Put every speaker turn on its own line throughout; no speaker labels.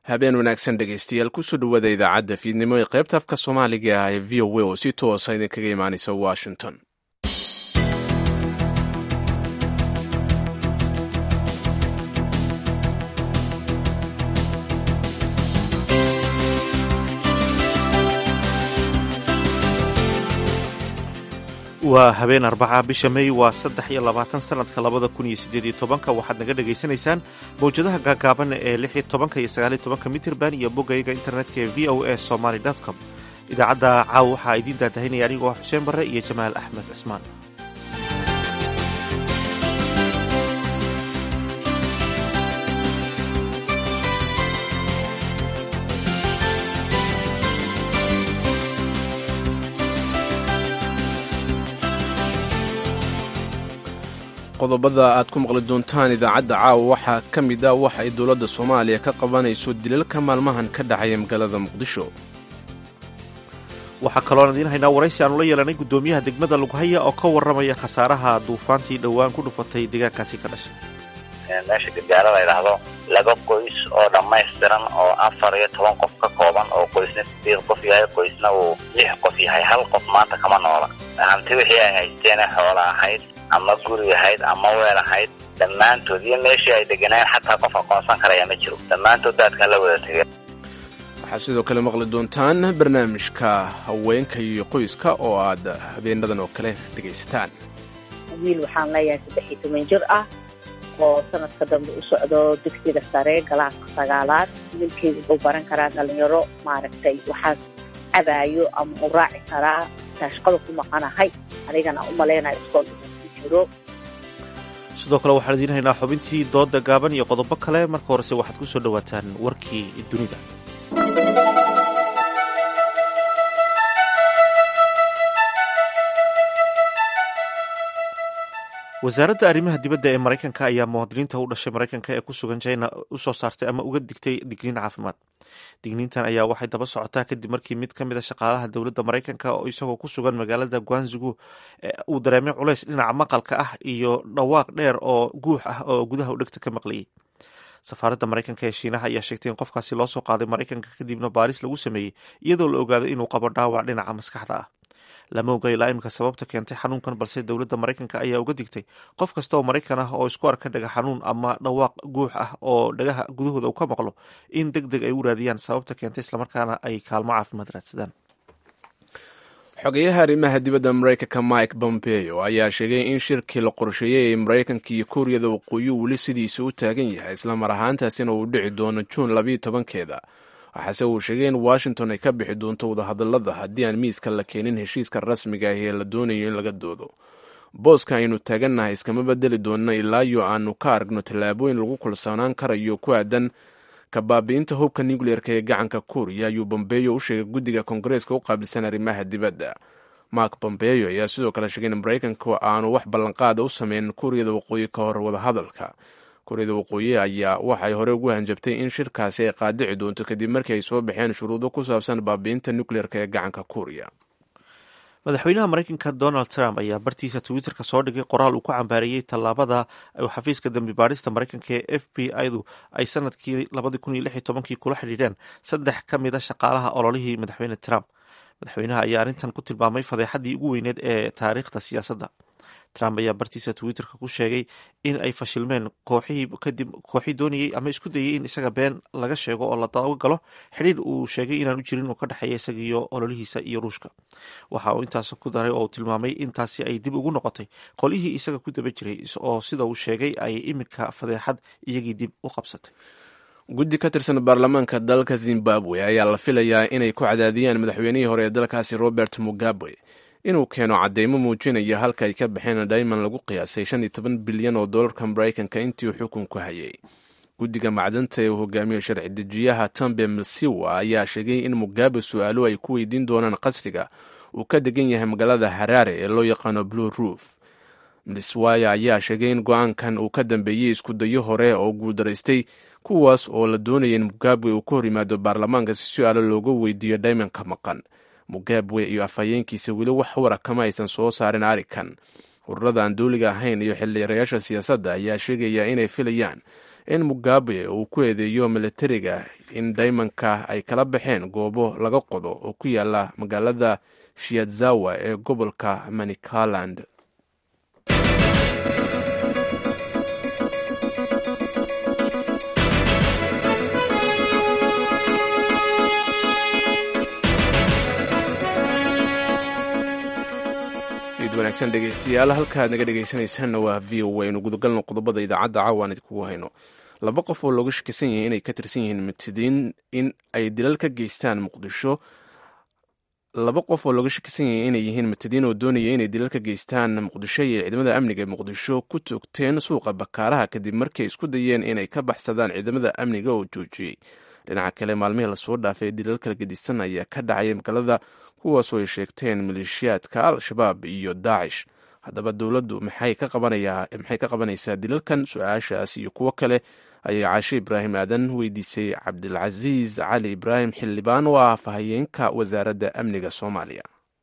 habeen wanaagsan dhegaystayaal kusoo dhawaada idaacadda fiidnimo ee qaybta afka soomaaliga ah ee v o a oo si toosa idinkaga imaanaysa washington
waa habeen arbaca bisha may waa saddex iyo labaatan sanadka labada kun iyo sideed iyo tobanka waxaad naga dhagaysanaysaan mawjadaha gaagaaban ee lix iyo tobanka iyo sagaal iyo tobanka mitirban iyo bogayga internetka ee v o a somaly com idaacadda caawa waxaa idiin daadahinaya anigoo xuseen barre iyo jamaal axmed cismaan
qodobada aad ku maqli doontaan idaacadda caawa waxaa ka mid ah waxa ay dowladda soomaaliya ka qabanayso dilalka maalmahan ka dhacaya magaalada muqdisho
waxaa kaloon idiin haynaa waraysi aanu la yeelanay guddoomiyaha degmada lughaya oo ka warramaya khasaaraha duufaantii dhowaan ku dhufatay deegaankaasi ka dhashay
meesha gargaara la yidhaahdo laba qoys oo dhammaystiran oo afar iyo toban qof ka kooban oo qoysna sideed qof yahay qoysna uu lix qof yahay hal qof maanta kama noola hanti wixii ay haysteene xoola ahayd ama guri ahayd ama weel ahayd dhammaantood iyo meeshii ay deganeen xataa qof aqoonsan karaya ma jiro dhammaantood daadkaa la wada tegeen
waxaad sidoo kale maqli doontaan barnaamijka haweenka iyo qoyska oo aad habeenadan oo kale dhegaysataan
wiil waxaan leeyahay saddex iyo toban jir ah oo sanadka dambe u socdo dugsiga sare galaaska sagaalaad wiilkeedu wuxuu baran karaa dhalinyaro maaragtay waxaas cabaayo ama u raaci karaa taashqada ku maqanahay anigana u malaynayo iskool jiro
sidoo kale waxaan idiin haynaa xubintii dooda gaaban iyo qodobo kale marka horese waxaad ku soo dhowaataan warkii dunida wasaaradda arrimaha dibadda ee maraykanka ayaa muwaadiniinta u dhashay maraykanka ee ku sugan china u soo saartay ama uga digtay digniin caafimaad digniintan ayaa waxay daba socotaa kadib markii mid ka mid a shaqaalaha dowladda maraykanka oo isagoo ku sugan magaalada guanzugu uu dareemay culays dhinaca maqalka ah iyo dhawaaq dheer oo guux ah oo gudaha u dhegta ka maqlayay safaaradda maraykanka ee shiinaha ayaa sheegtay in qofkaasi loo soo qaaday maraykanka kadibna baaris lagu sameeyey iyadoo la ogaaday inuu qabo dhaawac dhinaca maskaxda ah lama oga ilaa imika sababta keentay xanuunkan balse dowladda maraykanka ayaa uga digtay qof kasta oo maraykan ah oo isku arka dhaga xanuun ama dhawaaq guux ah oo dhagaha gudahooda uu ka maqlo in deg deg ay u raadiyaan sababta keentay islamarkaana ay kaalmo caafimaad raadsadaan
xogeyaha arrimaha dibadda maraykanka mike pompeo ayaa sheegay in shirkii la qorsheeyey ee maraykanka iyo kuuriyada waqooyi weli sidiisa u taagan yahay islamar ahaantaasina uu dhici doono juun labayo tobankeeda waxaase uu sheegay in washington ay ka bixi doonto wadahadallada haddii aan miiska la keenin heshiiska rasmiga ah ee la doonayo in laga doodo booska aynu taagannahay iskama bedeli doonno ilaayo aanu ka aragno tallaabooyin lagu kulsanaan karayo ku aadan kabaabi'inta hubka nucleerka ee gacanka kuuriya ayuu bombeyo u sheegay guddiga koongareeska u qaabilsan arrimaha dibadda mark bombeyo ayaa sidoo kale sheegay in maraykanku aanu wax ballanqaada u sameyn kuuriyada waqooyi ka hor wadahadalka kuuriyada waqooyi ayaa waxay hore ugu hanjabtay in shirkaasi ay qaadici doonto kadib markii ay soo baxeen shuruudo ku saabsan baabi'inta nucleerka ee gacanka kuuriya
madaxweynaha maraykanka donald trump ayaa bartiisa twitterka soo dhigay qoraal uu ku cambaareeyey tallaabada uu xafiiska dambi baadhista maraykanka ee f b i-du ay sanadkii labadii kun iyo lix iyo tobankii kula xidhiidheen saddex ka mid a shaqaalaha ololihii madaxweyne trump madaxweynaha ayaa arrintan ku tilmaamay fadeexaddii ugu weyneed ee taariikhda siyaasadda trump ayaa bartiisa twitterka ku sheegay in ay fashilmeen kooxihii kadib kooxii doonayey ama isku dayay in isaga been laga sheego oo la dabagalo xidhiir uu sheegay inaan u jirin oo ka dhexeeya isagiiyo ololihiisa iyo ruushka waxa uu intaas ku daray oo uu tilmaamay intaasi ay dib ugu noqotay qolihii isaga ku daba jiray oo sida uu sheegay ay iminka fadeexad iyagii dib u qabsatay
guddi ka tirsan baarlamaanka dalka zimbabwe ayaa la filayaa inay ku cadaadiyaan madaxweynihii hore ee dalkaasi robert mugabe inuu keeno cadeymo muujinaya halka ay ka baxeen daiman lagu qiyaasay shan iyo toban bilyan oo dollarka maraykanka intii uu xukunku hayay guddiga macdanta ee uu hogaamiyo sharci dejiyaha tambe masiwa ayaa sheegay in mugabe su-aalo ay ku weydiin doonaan qasriga uu ka degan yahay magaalada haraare ee loo yaqaano blue roof mswaya ayaa sheegay in go-aankan uu ka dambeeyey iskudayo hore oo guuldaraystay kuwaas oo la doonaya in mugabe uu ka hor yimaado baarlamaanka si su-aalo looga weydiiyo daimanka maqan mugabe iyo afhayeenkiisa weli wax wara kama aysan soo saarin arikan ururada aan dowliga ahayn iyo xildhiirayaasha siyaasadda ayaa sheegaya inay filayaan in mugabe uu ku eedeeyo militariga in daymanka ay kala baxeen goobo laga qodo oo ku yaala magaalada shiadzawa ee gobolka manicaland wanaagsan dhegeystayaal halkaad naga dhegeysanaysaanna waa v o a inu gudagalno qodobada idaacadda caawa aan idinkugu hayno laba qof oo looga shakisan yahay inay ka tirsan yihiin mubtadiin in ay dilal ka geystaan muqdisho laba qof oo looga shakisan yahay inay yihiin mubtadiin oo doonaya inay dilal ka geystaan muqdisho iyo ciidamada amniga ee muqdisho ku toogteen suuqa bakaaraha kadib markay isku dayeen inay ka baxsadaan ciidamada amniga oo joojiyey dhinaca kale maalmihii lasoo dhaafay dilal kala gedisan ayaa ka dhacaya magaalada kuwaasoo ay sheegteen maleeshiyaadka al-shabaab iyo daacish haddaba dowladdu maxay ka maxay ka qabanaysaa dilalkan su-aashaas iyo kuwo kale ayay caashe ibraahim aadan weydiisay cabdilcasiis cali ibraahim xildhibaan oo ah afhayeenka wasaaradda amniga soomaaliya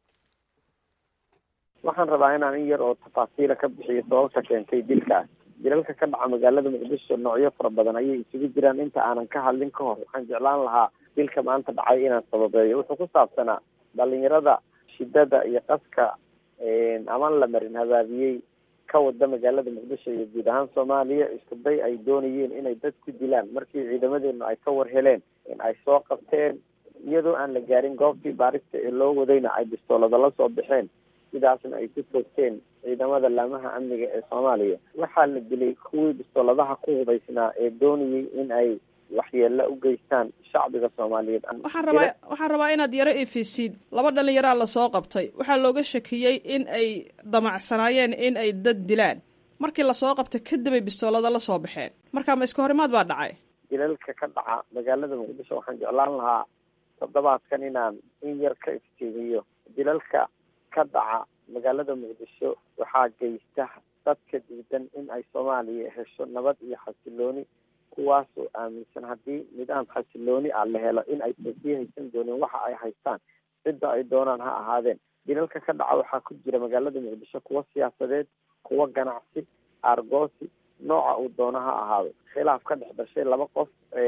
waxaan rabaa inaan in yar oo tafaasiila ka bixiyo sababta keentay dilkaas dilalka ka dhaca magaalada muqdisho noocyo fara badan ayay isugu jiraan inta aanan ka hadlin ka hor waxaan jeclaan lahaa dilka maanta dhacay inaan sababeeyo wuxuu ku saabsanaa dhalinyarada shidada iyo qaska aman la marin habaabiyey ka wada magaalada muqdisho iyo guud ahaan soomaaliya isku day ay doonayeen inay dad ku dilaan markii ciidamadeenu ay ka war heleen in ay soo qabteen iyadoo aan la gaarin goobtii baarista ee loo wadayna ay bistoolada la soo baxeen sidaasna ay ku toogteen ciidamada laamaha amniga ee soomaaliya waxaa la dilay kuwii bistooladaha ku hubaysnaa ee doonayay in ay waxyeelo u geystaan shacbiga soomaaliyeed
waxaan rabaa waxaan rabaa inaad yaro ifisid laba dhalinyaraa lasoo qabtay waxaa looga shakiyey in ay damacsanaayeen in ay dad dilaan markii lasoo qabtay kadib ay bistoolada la soo baxeen marka ma iska horimaad baa dhacay
dilalka ka dhaca magaalada muqdisho waxaan jeclaan lahaa toddobaadkan inaan in yar ka iftiimiyo dilalka ka dhaca magaalada muqdisho waxaa geysta dadka diidan in ay soomaaliya hesho nabad iyo xasilooni kuwaasoo aaminsan haddii nidaam xasilooni ah la helo in aysan sii haysan doonin waxa ay haystaan cidda ay doonaan ha ahaadeen dilalka ka dhaca waxaa ku jira magaalada muqdisho kuwa siyaasadeed kuwa ganacsi aargoosi nooca uu doono ha ahaado khilaaf ka dhex dhashay laba qof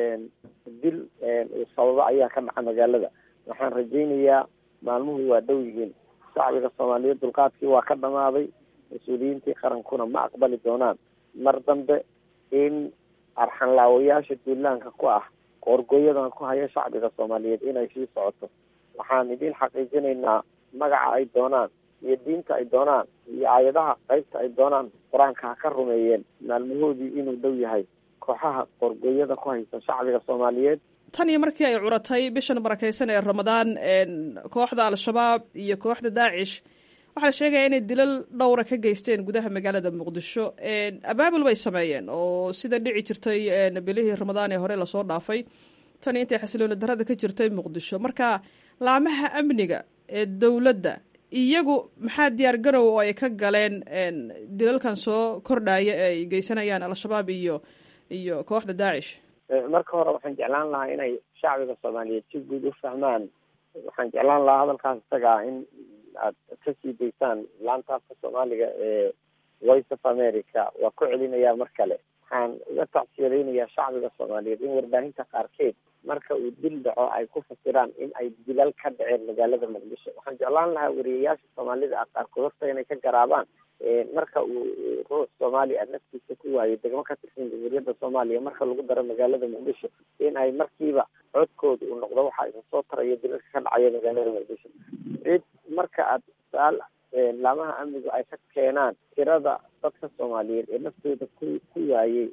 dil uu sababo ayaa ka dhaca magaalada waxaan rajaynayaa maalmuhu waa dhow yihiin shacbiga soomaaliyeed dulqaadkii waa ka dhamaaday mas-uuliyiintii qarankuna ma aqbali doonaan mar dambe in arxanlaawayaasha duulaanka ku ah qoorgooyadan ku haya shacbiga soomaaliyeed inay sii socoto waxaan idiin xaqiijinaynaa magaca ay doonaan iyo diinta ay doonaan iyo aayadaha qaybta ay doonaan qur-aanka ha ka rumeeyeen maalmahoodii inuu dhow yahay kooxaha qoorgooyada ku haysa shacbiga soomaaliyeed
tan iyo markii ay curatay bishan barakeysan ee ramadaan kooxda al-shabaab iyo kooxda daacish waxaa la sheegaya inay dilal dhowra ka geysteen gudaha magaalada muqdisho abaabul bay sameeyeen oo sida dhici jirtay bilihii ramadaan ee hore lasoo dhaafay tan intay xasilooni darada ka jirtay muqdisho marka laamaha amniga ee dowladda iyagu maxaa diyaar garow oo ay ka galeen dilalkan soo kordhaya ee ay geysanayaan al-shabaab iyo iyo kooxda daacish
marka hore waxaan jeclaan lahaa inay shacbiga soomaaliyeed si guud u fahmaan waxaan jeclaan lahaa hadalkaas isagaa in aad kasii daysaan laantaafka soomaaliga ee voice of america waa ku celinayaa mar kale waxaan uga tacsiyadeynayaa shacbiga soomaaliyeed in warbaahinta qaarkeed marka uu dil dhaco ay ku fasiraan in ay dilal ka dhaceen magaalada muqdisho waxaan jeclaan lahaa wariyayaasha soomaalida ah qaarkood horta inay ka garaabaan marka uu ruux soomaali ah naftiisa ku waayo degmo ka tirsan jamhuuriyadda soomaaliya marka lagu daro magaalada muqdisho in ay markiiba codkooda uu noqdo waxa isa soo taraya dilalka ka dhacaya magaalada muqdisho cid marka aad su-aal laamaha amnigu ay ka keenaan tirada dadka soomaaliyeed ee naftooda ku ku waayey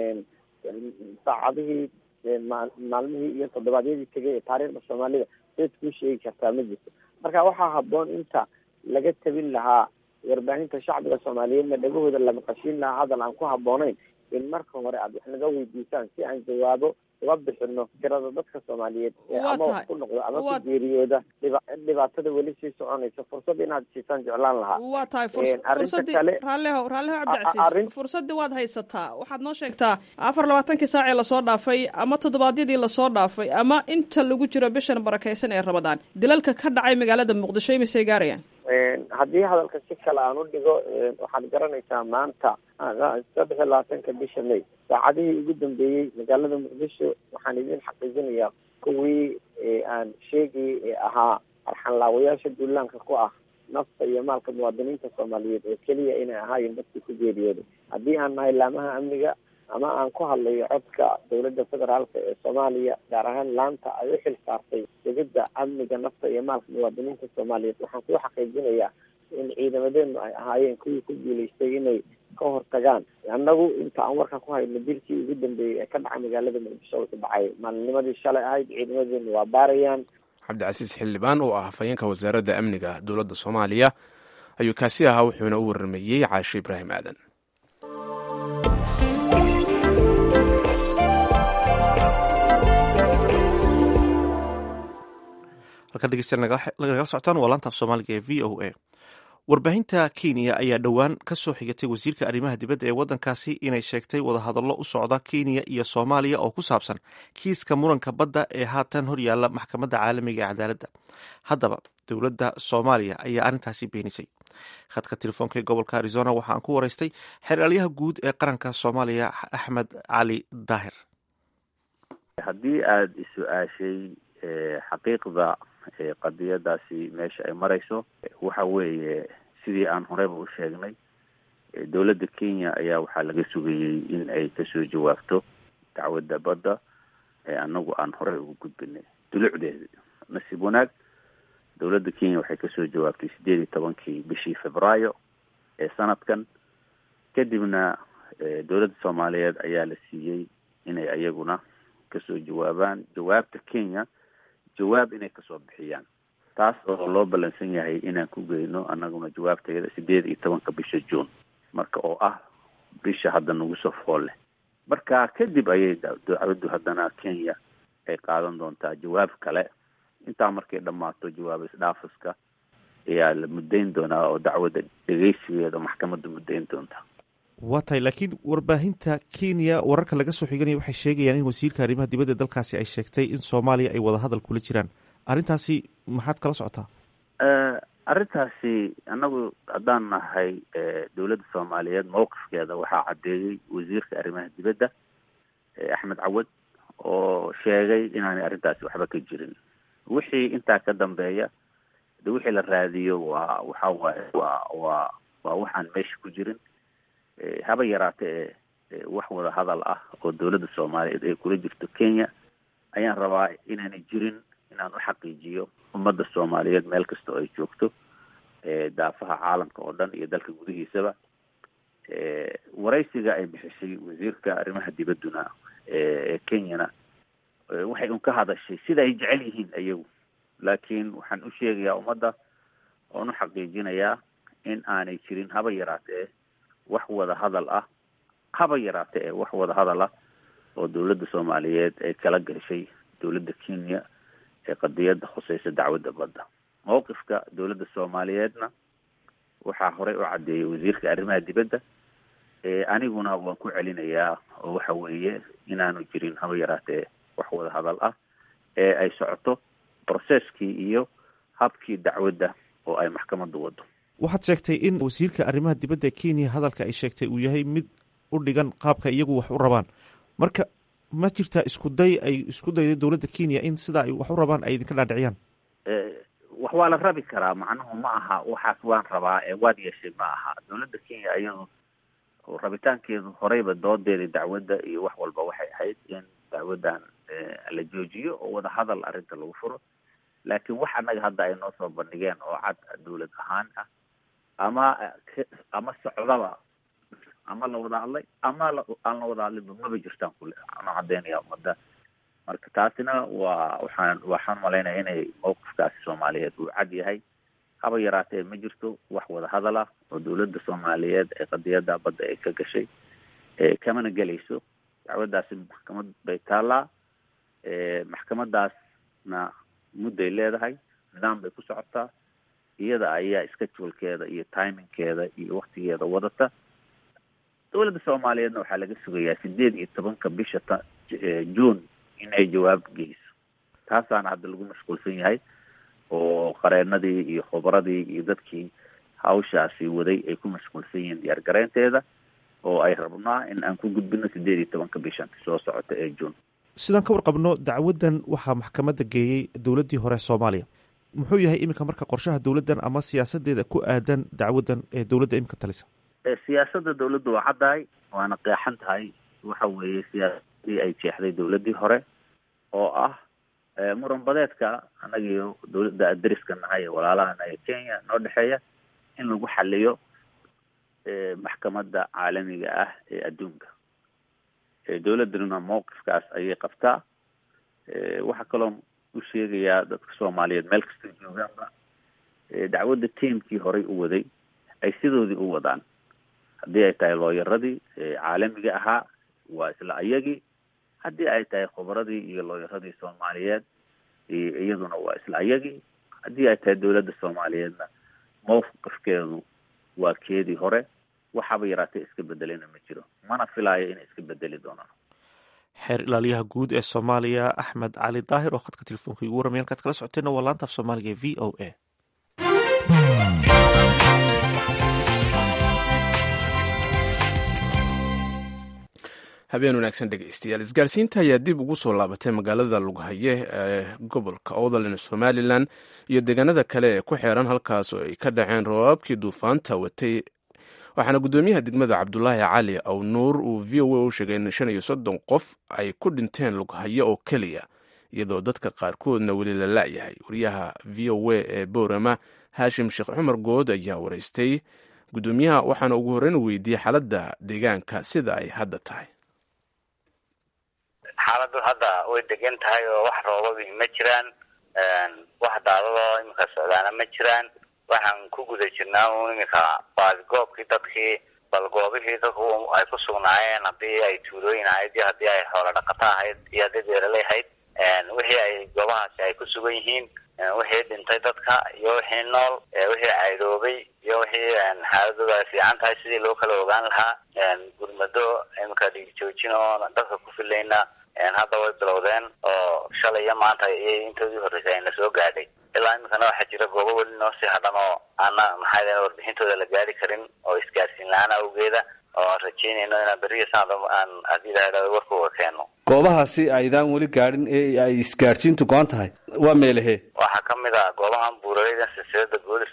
saacadihii maalmihii iyo toddobaadyadii tegay ee taariikhda soomaalida cid kuu sheegi kartaa ma jirto marka waxaa haboon inta laga tabin lahaa warbaahinta shacbiga soomaaliyeedna dhagahooda la maqashiin lahaa hadal aan ku habboonayn in marka hore aad wax naga weydiisaan si aan jawaabo uga bixino tirada dadka soomaaliyeed ama wax ku noqdo ama ku geeriyooda dhibaatada weli sii soconaysa fursad inaad siisaan jeclaan lahaa
waa tahay fursadii raalleho raalleho cabdicasiis fursadii waad haysataa waxaad noo sheegtaa afar labaatankii saacee lasoo dhaafay ama toddobaadyadii lasoo dhaafay ama inta lagu jiro bishan barakeysan ee ramadaan dilalka ka dhacay magaalada muqdisho imisay gaarayaan
haddii hadalka si kale aan u dhigo waxaad garanaysaa maanta saddex iyo labaatanka bisha may saacadihii ugu dambeeyey magaalada muqdisho waxaan idin xaqiijinayaa soomaaliya kuwii aan sheegayay ee ahaa arxanlaawayaasha duulaanka ku ah nafta iyo maalka muwaadiniinta soomaaliyeed oo keliya inay ahaayeen dadkii ku geeriyooday haddii aan nahay laamaha amniga ama aan ku hadlayo codka dowladda federaalka ee soomaaliya gaar ahaan laanta ay u xil saartay sugidda amniga nafta iyo maalka muwaadiniinta soomaaliyeed waxaan kuu xaqiijinayaa in ciidamadeenu ay ahaayeen kuwii ku guulaystay inay ka hortagaan annagu inta aan warka ku hayno dilkii ugu dambeeyey ee ka dhacay magaalada muqdisho wuxuu dhacay maalinimadii shalay ahayd ciidamadeenu waa baarayaan
cabdicasiis xildhibaan oo ah hafayeenka wasaaradda amniga dowladda soomaaliya ayuu kaasi ahaa wuxuuna u warrameeyey caashe ibraahim aadan
halkan dhegeystayaal nagala socotaan waa laantaaf soomaaliga ee v o a warbaahinta kenya ayaa dhowaan ka soo xigatay wasiirka arrimaha dibadda ee waddankaasi inay sheegtay wadahadallo u socda kenya iyo soomaaliya oo ku saabsan kiiska muranka badda ee haatan horyaalla maxkamadda caalamiga ee cadaaladda haddaba dowladda soomaaliya ayaa arrintaasi beenisay khadka telefoonka ee gobolka arizona waxa aan ku waraystay xeraalyaha guud ee qaranka soomaaliya axmed cali daahir
haddii aada is-su-aashay xaqiiqda qadiyadaasi meesha ay marayso waxa weeye sidii aan horeyba u sheegnay dowladda kenya ayaa waxaa laga sugayey in ay kasoo jawaabto dacwadda badda ee anagu aan horey ugu gudbinay dulucdeeda nasiib wanaag dowladda kenya waxay kasoo jawaabtay sideed iyo tobankii bishii februaayo ee sanadkan kadibna dowladda soomaaliyeed ayaa la siiyey inay ayaguna kasoo jawaabaan jawaabta kenya jawaab inay kasoo bixiyaan taas oo loo ballansan yahay inaan ku geyno annaguna jawaabteeda sideed iyo tobanka bisha juun marka oo ah bisha hadda nagu soo fool leh marka kadib ayay dacwaddu haddana kenya ay qaadan doontaa jawaab kale intaa markay dhammaato jawaab isdhaafiska ayaa la muddayn doonaa oo dacwadda dhegeysigeeda maxkamadda muddayn doontaa
waa tahay laakiin warbaahinta kenya wararka laga soo xiganaya waxay sheegayaan in wasiirka arrimaha dibadda dalkaasi ay sheegtay in soomaaliya ay wadahadal kula jiraan arrintaasi maxaad kala socotaa
arrintaasi annagu haddaan nahay dowladda soomaaliyeed mowqifkeeda waxaa caddeeyey wasiirka arrimaha dibadda axmed cawad oo sheegay inaanay arrintaasi waxba ka jirin wixii intaa ka dambeeya de wixii la raadiyo waa waxa waaye waa waa waa waxaan meesha ku jirin haba yaraate ee wax wada hadal ah oo dowladda soomaaliyeed ay kula jirto kenya ayaan rabaa inaanay jirin inaan u xaqiijiyo ummadda soomaaliyeed meel kasta oo ay joogto daafaha caalamka oo dhan iyo dalka gudihiisaba waraysiga ay bixisay wasiirka arrimaha dibadduna ee kenyana waxay un ka hadashay sida ay jecel yihiin ayagu laakiin waxaan u sheegayaa ummadda oon u xaqiijinayaa in aanay jirin haba yaraatee wax wada hadal ah haba yaraate ee wax wada hadal ah oo dowladda soomaaliyeed ay kala gashay dowladda kenya ee qadiyadda khuseysa dacwadda badda mowqifka dowladda soomaaliyeedna waxaa horey u caddeeyay wasiirka arrimaha dibadda aniguna waan ku celinayaa oo waxa weeye inaanu jirin haba yaraatee wax wada hadal ah ee ay socoto processkii iyo habkii dacwadda oo ay maxkamaddu wado
waxaad sheegtay in wasiirka arrimaha dibadda ee kenya hadalka ay sheegtay uu yahay mid u dhigan qaabka iyagu wax u rabaan marka ma jirtaa isku day ay isku dayday dowladda kenya in sidaa ay wax u rabaan ay idinka dhaadhiciyaan
wax waa la rabi karaa macnuhu ma aha waxaas waan rabaa ee waad yeeshay ma aha dowladda kenya iyadu rabitaankeedu horeyba doodeeda dacwadda iyo wax walba waxay ahayd in dacwaddan la joojiyo oo wada hadal arrinta lagu furo laakiin wax annaga hadda ay noo soo bandhigeen oo cad dowlad ahaan ah ama ama socdaba ama la wada hadlay ama aan la wada hadlinba maba jirtaan kule ano caddeynaya ummadda marka taasina waa waxaan waxaan malaynaya inay mowqifkaasi soomaaliyeed uu cad yahay haba yaraatee ma jirto wax wada hadal ah oo dowladda soomaaliyeed ee qadiyadda badda ay ka gashay kamana gelayso dacwaddaasi maxkamad bay taallaa maxkamadaasna mudday leedahay nidaam bay ku socotaa iyada ayaa schedulkeeda iyo timingkeeda iyo waktigeeda wadata dowladda soomaaliyeedna waxaa laga sugayaa sideed iyo tobanka bisha ta june in ay jawaab geyso taasaana hadda lagu mashquulsan yahay oo qareenadii iyo khubradii iyo dadkii hawshaasi waday ay ku mashquulsan yihiin diyaar gareynteeda oo ay rabnaa in aan ku gudbino sideed iyo tobanka bishan soo socota ee june
sidaan ka warqabno dacwaddan waxaa maxkamadda geeyey dowladdii hore soomaaliya muxuu yahay iminka marka qorshaha dowladdan ama siyaasadeeda ku aadan dacwaddan ee dowladda iminka talisa
siyaasadda dowladdu waa caddahay waana qeexan tahay waxa weeye siyaasadii ay jeexday dowladdii hore oo ah muran badeedka annagiyo dowladda dariska nahay ee walaalahana ee kenya noo dhexeeya in lagu xaliyo maxkamadda caalamiga ah ee adduunka dowladduna mawqifkaas ayay qabtaa waxaa kaloo u sheegayaa dadka soomaaliyeed meel kastay joogaanba dacwadda tiamkii horay u waday ay sidoodii u wadaan haddii ay tahay looyaradii caalamiga ahaa waa isla ayagii haddii ay tahay khubradii iyo looyaradii soomaaliyeed iyaduna waa isla ayagii haddii ay tahay dowladda soomaaliyeedna mawqifkeedu waa keedii hore waxaaba yaraatee iska bedelena ma jiro mana filaayo inay iska bedeli doonaan
xeer ilaaliyaha guud ee soomaaliya axmed cali daahir oo khadka telefoonka igu warramay halkaad kala socoteenna waa laanta af soomaaliga v o a
habeen wanaagsan dhegeystayaal isgaarsiinta ayaa dib ugu soo laabatay magaalada lughaye ee gobolka oodalen somalilan iyo deegaanada kale ee ku xeeran halkaas oo ay ka dhaceen roobabkii duufaanta watay waxaana guddoomiyaha degmada cabdulaahi cali aw nuur uu v o a u sheegay in shan iyo soddon qof ay ku dhinteen lughaye oo keliya iyadoo dadka qaarkoodna weli la la'yahay wariyaha v o a ee boorama haashim sheekh cumar good ayaa waraystay guddoomiyaha waxaana ugu horreyn weydiiyey xaaladda deegaanka sida ay hadda tahay
xaaladdu hadda way degan tahay oo wax roobabi ma jiraan wax daadadoo iminka socdaana ma jiraan waxaan ku guda jirnaa un iminka baadigoobkii dadkii bal goobihii dadku ay ku sugnaayeen haddii ay tuulooyin ahayd iyo haddii ay xoolo dhaqato ahayd iyo haddii beeraley ahayd wixii ay goobahaasi ay ku sugan yihiin wixii dhintay dadka iyo wixii nool wixii caydoobay iyo wixii xaaladooda ay fiican tahay sidii loo kala ogaan lahaa gurmado iminka dhiigjoojin oo dadka ku filayna hadda way bilowdeen oo shalay iyo maanta iyay intoodii horreysay ayna soo gaadhay ilaa iminkana waxaa jira goobo weli noo sii hadhan oo aana maxaa deen warbixintooda la gaari karin oo isgaarsiin la-aan awgeeda oo aan rajeynayno inaan beriya sanad aan haddii ilaha warkooga keeno
goobahaasi aydaan weli gaadhin ee ay isgaadhsiintu go-an tahay waa meelahee
waxaa kamid a goobahan buuraleyda silsilada boolis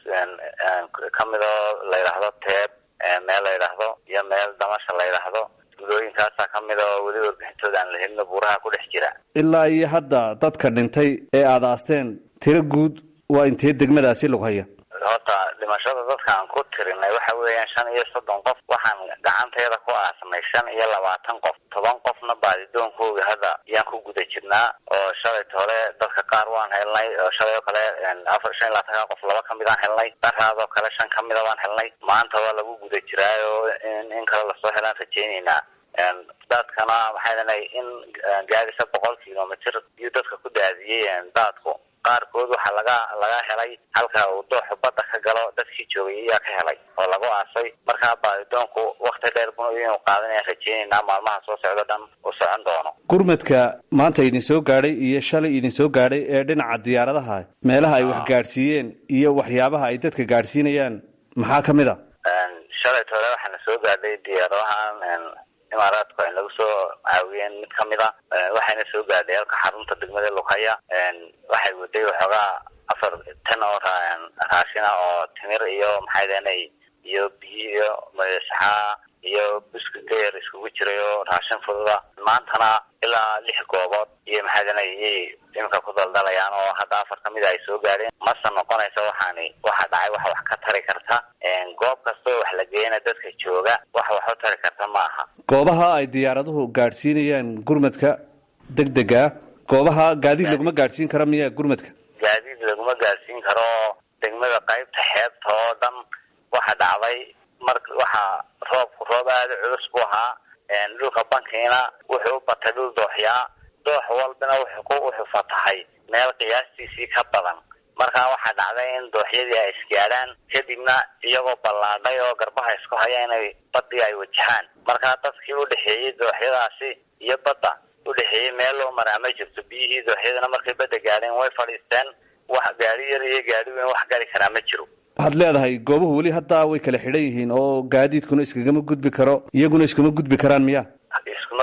kamid oo la yidhaahdo teeb meel la yidhaahdo iyo meel damasha la yidhaahdo gudooyinkaasaa kamid oo weli warbixintooda aan la helino buuraha ku dhex jira
ilaa iyo hadda dadka dhintay ee aada aasteen tiro guud waa intee degmadaasi lughaya
horta dhimashada dadka aan ku tirinay waxa weeyaan shan iyo soddon qof waxaan gacanteeda ku aasnay shan iyo labaatan qof toban qofna baadidoonkooga hadda yaan ku guda jirnaa oo shalayt hore dadka qaar waan helnay oo shalay oo kale afar shan iyo labaatanka qof laba kamid aan helnay daraadoo kale shan kamida waan helnay maanta waa lagu guda jiraayo in in kale lasoo helaan rajeyneynaa daadkana maxay danay in gaadisa boqol kilomitr iyo dadka ku daadiyey daadku qaarkood waxaa laga laga helay halka uu dooxu badda ka galo dadkii joogay ayaa ka helay oo lagu aasay markaa baadidoonku wakti dheer bun inuu qaadanayaan rajeyneynaa maalmaha soo socdo dhan uu socon doono
gurmadka maanta idin soo gaadhay iyo shalay idin soo gaadhay ee dhinaca diyaaradaha meelaha ay wax gaadhsiiyeen iyo waxyaabaha ay dadka gaadhsiinayaan maxaa ka mid a
shalayt hore waxaana soo gaadhay diyaaradahan imaaraadku ay nagu soo caawiyeen mid kamid a waxayna soo gaadhay halka xarunta degmada lughaya waxay waday waxoogaa afar tan oo raashina oo timir iyo maxay deenay iyo biyo iyo saxaa iyo buskut yar iskugu jiray oo raashin fududa maantana ilaa lix goobood iyo maxay deenay iyay iminka ku daldalayaan oo hadda afar kamid a ay soo gaadheen mase noqonaysa waxaani waxa dhacay waxa wax ka tari karta goob kastoo wax la geeyana dadka jooga wax wax u tari karta ma aha
goobaha ay diyaaraduhu gaadhsiinayaan gurmadka deg dega goobaha gaadiid laguma gaadhsiin kara miya gurmadka
gaadiid laguma gaadhsiin karo degmada qaybta xeebta oo dhan waxa dhacday mar waxa roobku roob aada culus bu ahaa dhulka bankiina wuxuu u batay dhul dooxyaa doox walbana wuxuu ku wuxuu fatahay meel qiyaastiisii ka badan markaa waxaa dhacday in dooxyadii ay isgaadhaan kadibna iyagoo ballaadhay oo garbaha isku haya inay badii ay wajahaan markaa dadkii udhexeeyey dooxyadaasi iyo badda udhexeeyey meel loo maraa ma jirto biyihii dooxyadana markay badda gaadheen way fadhiisteen wax gaari yar iyo gaari weyn wax gari karaa ma jiro
waxaad leedahay goobuhu weli haddaa way kala xidhan yihiin oo gaadiidkuna iskagama gudbi karo iyaguna iskuma gudbi karaan miya
iskuma gudbi karo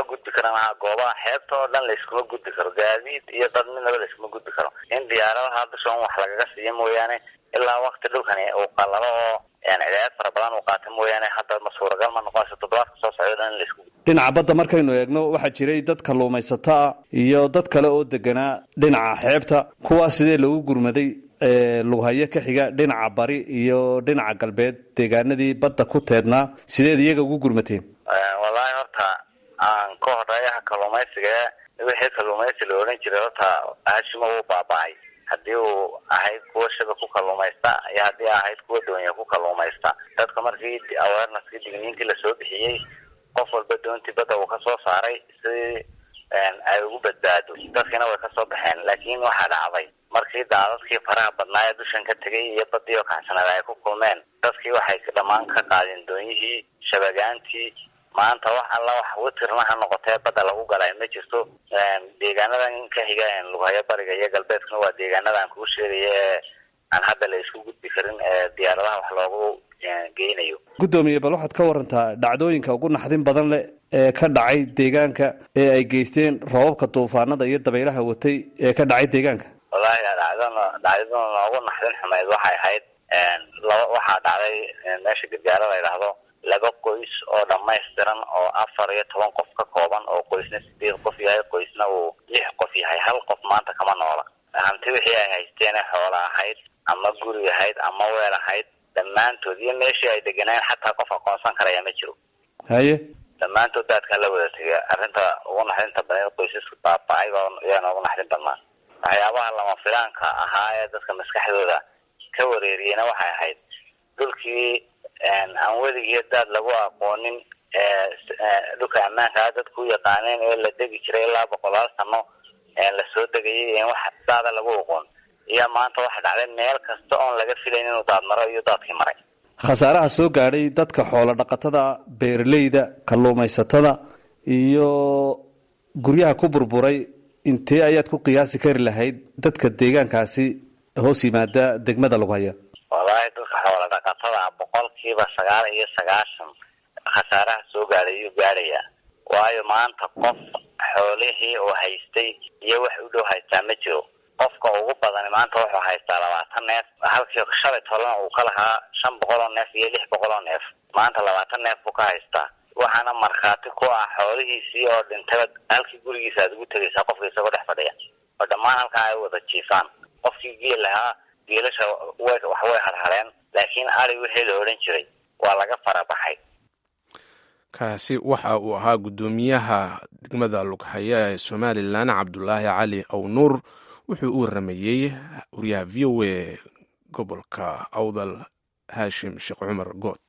karan aha goobaha xeebta oo dhan layskuma gudbi karo gaadiid iyo dad midnaba layskuma gudbi karo in diyaaradaha dushan wax lagaga siiyo mooyaane ilaa wakti dhulkani uu qalalo oo cidaayad fara badan uu qaata mooyaane hadda ma suuragal ma noqonayso toddobaadka soo socdo dhan in laisku
dhinaca badda markaynu eegno waxaa jiray dad kalluumaysato ah iyo dad kale oo deganaa dhinaca xeebta kuwaas sidee lagu gurmaday lughayo ka xiga dhinaca bari iyo dhinaca galbeed deegaanadii badda ku teednaa sideed iyaga ugu gurmateen
wallaahi horta aan ka horeeyaha kalluumaysiga wixii kalluumaysi la odhan jiray horta aashima wuu baaba-ay haddii uu ahayd kuwa shaba ku kalluumaysta iyo haddii ahayd kuwa doonya ku kalluumaysta dadka markii awareneskii digniintii lasoo bixiyey qof walba doontii badda uu kasoo saaray si ay ugu badbaado dadkiina way kasoo baxeen laakiin waxaa dhacday markii daadadkii faraha badnaa ee dushan ka tegay iyo badii oo kacsanaada ay ku kulmeen dadkii waxay dhammaan ka qaadeen doonyihii shabagaantii maanta wax alla wax witirna ha noqotee badda lagu galay ma jirto deegaanadan ka xiga lughayo bariga iyo galbeedkuna waa deegaanada aan kuu sheegaya ee aan hadda la isku gudbi karin ee diyaaradaha wax loogu geynayo
guddoomiye bal waxaad ka warantaa dhacdooyinka ugu naxdin badan leh ee ka dhacay deegaanka ee ay geysteen roobabka duufaanada iyo dabaylaha watay ee ka dhacay deegaanka
wallahi dhacdada dhacdada noogu naxdin xumeyd waxay ahayd laba waxaa dhacday meesha gargaaro la yidhaahdo laba qoys oo dhamaystiran oo afar iyo toban qof ka kooban oo qoysna sideed qof yahay qoysna uu lix qof yahay hal qof maanta kama noola hanti wixii ay haysteen ee xoola ahayd ama guri ahayd ama weel ahayd dhammaantood iyo meeshii ay deganeen xataa qof aqoonsan karaya ma jiro
haye
dhammaantood daadkaa la wada tegay arrinta ugu naxdinta badan qoysaska baaba-ay yaa noogu naxdin badnaa waxyaabaha lama filaanka ahaa ee dadka maskaxdooda ka wareeriyena waxay ahayd dhulkii aan weligii daad lagu aqoonin dhulka ammaankaa dadku u yaqaaneen ee la degi jiray ilaa boqolaal sano lasoo degayay in wax daada lagu aqoon iyo maanta waxa dhacday meel kasta oon laga filayn inuu daad maro iyo daadkii maray
khasaaraha soo gaadhay dadka xoolo dhaqatada beeraleyda kalluumaysatada iyo guryaha ku burburay intee ayaad ku qiyaasi kari lahayd dadka deegaankaasi hoos yimaada degmada lughaya
wallaahi dadka xoola dhaqatada boqolkiiba sagaal iyo sagaashan khasaaraha soo gaadhay ayuu gaadhayaa waayo maanta qof xoolihii oo haystay iyo wax u dhow haystaa ma jiro qofka ugu badani maanta wuxuu haystaa labaatan neef halkii shalay tolana uu ka lahaa shan boqol oo neef iyo lix boqol oo neef maanta labaatan neef buu ka haystaa waxaana markhaati ku ah xoolihiisii oo dhintaba halkii gurigiisa aad ugu tegaysaa qofka isagoo dhex fadhiya oo dhammaan halkaa ay wada jiifaan qofkii geel lahaa geelasha way wax way harhareen laakiin ari wixii la odhan jiray waa laga farabaxay
kaasi waxa uu ahaa guddoomiyaha degmada lughaya ee somalilan cabdulaahi cali awnuur wuxuu u waramayey wariyaha v o a gobolka awdal haashim sheekh cumar good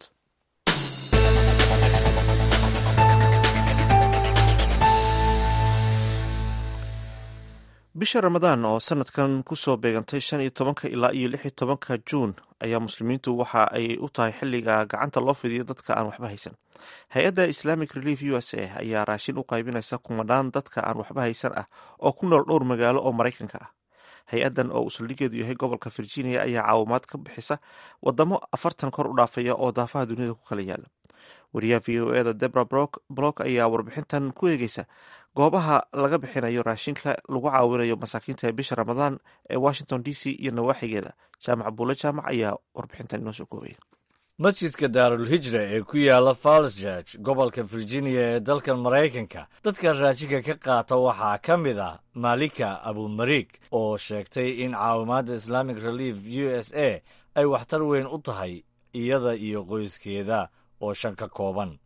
bisha ramadaan oo sanadkan kusoo beegantay shan iyo tobanka ilaa iyo lix iyo tobanka juun ayaa muslimiintu waxa ay u tahay xilliga gacanta loo fidiyo dadka aan waxba haysan hay-adda islamic relief u s a ayaa raashin u qaybinaysa kumanaan dadka aan waxba haysan ah oo ku nool dhowr magaalo oo maraykanka ah hay-addan oo uu saldhigeedu yahay gobolka virginia ayaa caawimaad ka bixisa wadamo afartan kor u dhaafaya oo daafaha duniyada ku kala yaala wariyaha v o eda debra block ayaa warbixintan ku eegeysa goobaha laga bixinayo raashinka lagu caawinayo masaakiinta ee bisha ramadaan ee washington d c iyo nawaaxigeeda jaamac buule jaamac ayaa warbixintan inoo soo koobaya
masjidka daarul hijra ee ku yaala falls george gobolka virginia ee dalkan maraykanka dadka raashinka ka qaata waxaa ka mid ah malika abumariig oo sheegtay in caawimaadda islamic relief u s a ay waxtar weyn u tahay iyada iyo qoyskeeda oo shan ka kooban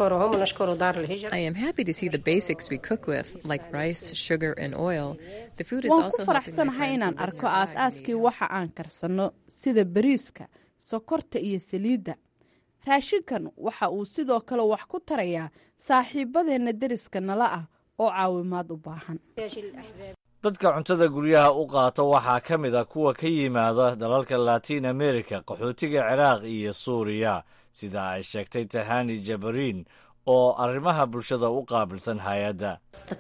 waan ku faraxsanahay inaan arko aas-aaskii waxa aan karsanno sida bariiska sokorta iyo saliidda raashinkan waxa uu sidoo kale wax ku tarayaa saaxiibadeenna deriska nala ah oo caawimaad u baahan
dadka cuntada guryaha u qaata waxaa ka mid a kuwa ka yimaada dalalka latiin america qaxootiga ciraaq iyo suuriya sida ay sheegtay tahani jabariin oo arrimaha bulshada u qaabilsan hay-adda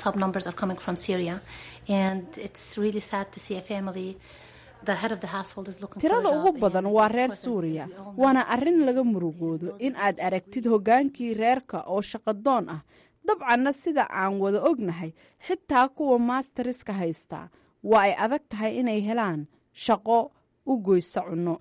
tirada ugu badan waa reer suuriya waana arrin laga murugoodo in aad aragtid hoggaankii reerka oo shaqadoon ah dabcanna sida aan wada ognahay xitaa kuwa maasteriska haystaa waa ay adag tahay inay helaan shaqo u goysa cunno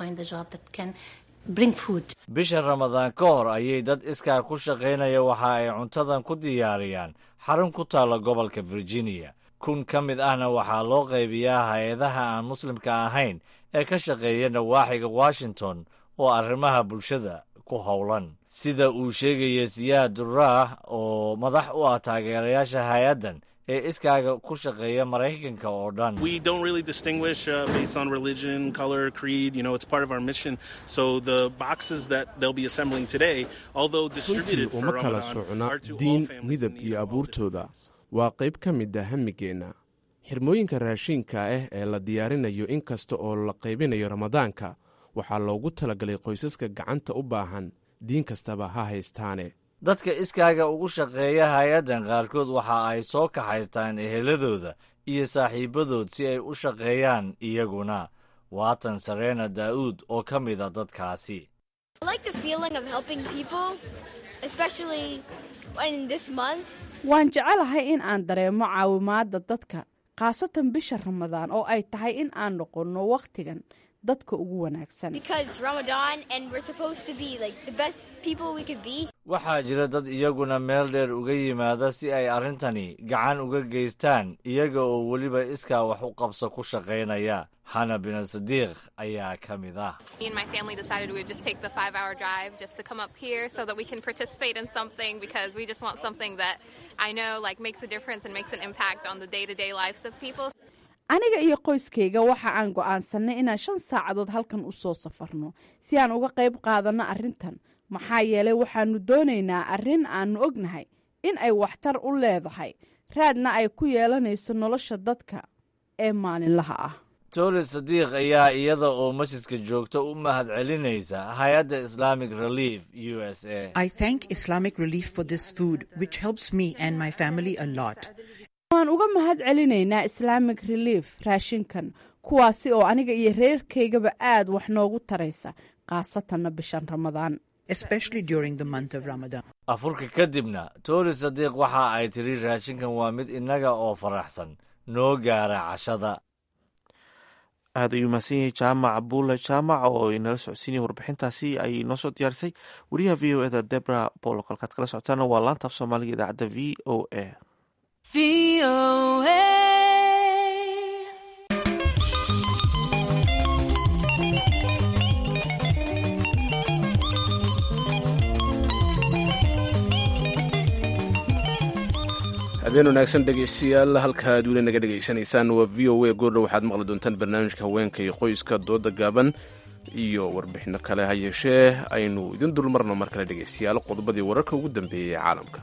bisha ramadaan ka hor ayay dad iskaa ku shaqaynaya waxa ay cuntadan ku diyaariyaan xarun ku taalla gobolka virginia kun ka mid ahna waxaa loo qaybiyaa hay-adaha aan muslimka ahayn ee ka shaqeeya nawaaxiga washington oo arrimaha bulshada ku howlan sida uu sheegaya siyaad duraah oo madax u ah taageerayaasha hay-addan ee iskaaga ku shaqeeya maraykanka oo dhan
We don't really distinguish uh, based on religion, color, creed. You know, it's part of our mission. So the boxes that they'll be assembling today, although
runtii
distributed for
uma kala
Ramadan,
socna
are to all
diin
families
midab
in need
iyo
of all
abuurtooda waa qayb ka mid ah hamigeenna xirmooyinka raashiinka ah ee la diyaarinayo in kasta oo la qaybinayo ramadaanka waxaa loogu talagalay qoysaska gacanta u baahan diin kastaba ha haystaane
dadka iskaaga ugu shaqeeya hay-addan qaarkood waxa ay soo kaxaystaan eheladooda iyo saaxiibadood si ay u shaqeeyaan iyaguna waatan sareena daa'uud oo ka mida dadkaasi
I like the feeling of helping people, especially in this month.
waan jecelahay in aan dareemo caawimaadda dadka khaasatan bisha ramadaan oo ay tahay in aan noqonno wakhtigan dadka ugu wanaagsan
Because it's Ramadan and we're supposed to be like the best people we could be.
waxaa jira dad iyaguna meel dheer uga yimaada si ay arrintani gacan uga geystaan iyaga oo weliba iskaa wax u qabso ku shaqaynaya xana bin sadiiq ayaa ka mid ah
Me and my family decided we would just take the five hour drive just to come up here so that we can participate in something because we just want something that I know like makes a difference and makes an impact on the day to day lives of people.
aniga iyo qoyskayga waxa aan go'aansannay inaan shan saacadood halkan u soo safarno si aan uga qayb qaadanno arrintan maxaa yeelay waxaannu doonaynaa arrin aannu ognahay in ay waxtar u leedahay raadna ay ku yeelanayso nolosha dadka ee maalinlaha ah
toli sadiiq ayaa iyada oo masjidka joogta u mahad celinaysa hay-adda islamic relief u s a
I thank Islamic Relief for this food, which helps me and my family a lot.
waan uga mahad celinaynaa islaamic relief raashinkan kuwaasi oo aniga iyo reerkaygaba aad wax noogu taraysa khaasatanna bishan ramadaan
especially during the month of Ramadan.
afurka kadibna toli sadiiq waxa ay tiri raashinkan waa mid innaga oo faraxsan noo gaara cashada
aad ayuu mahadsan yahay jaamac buule jaamac oo inala socodsiinaya warbixintaasi ay noo soo diyaarisay wariyaha v o eda debra bolok halkaad kala socotaana waa laanta af soomaaliga idaacadda v o a
habeen wanaagsan dhegeystayaal halkaad weli naga dhegaysanaysaan waa v o a goordhow waxaad maqli doontaan barnaamijka haweenka iyo qoyska dooda gaaban iyo warbixino kale ha yeeshee aynu idin dulmarno mar kale dhegeystayaal qodobadii wararka ugu dambeeyey ee caalamka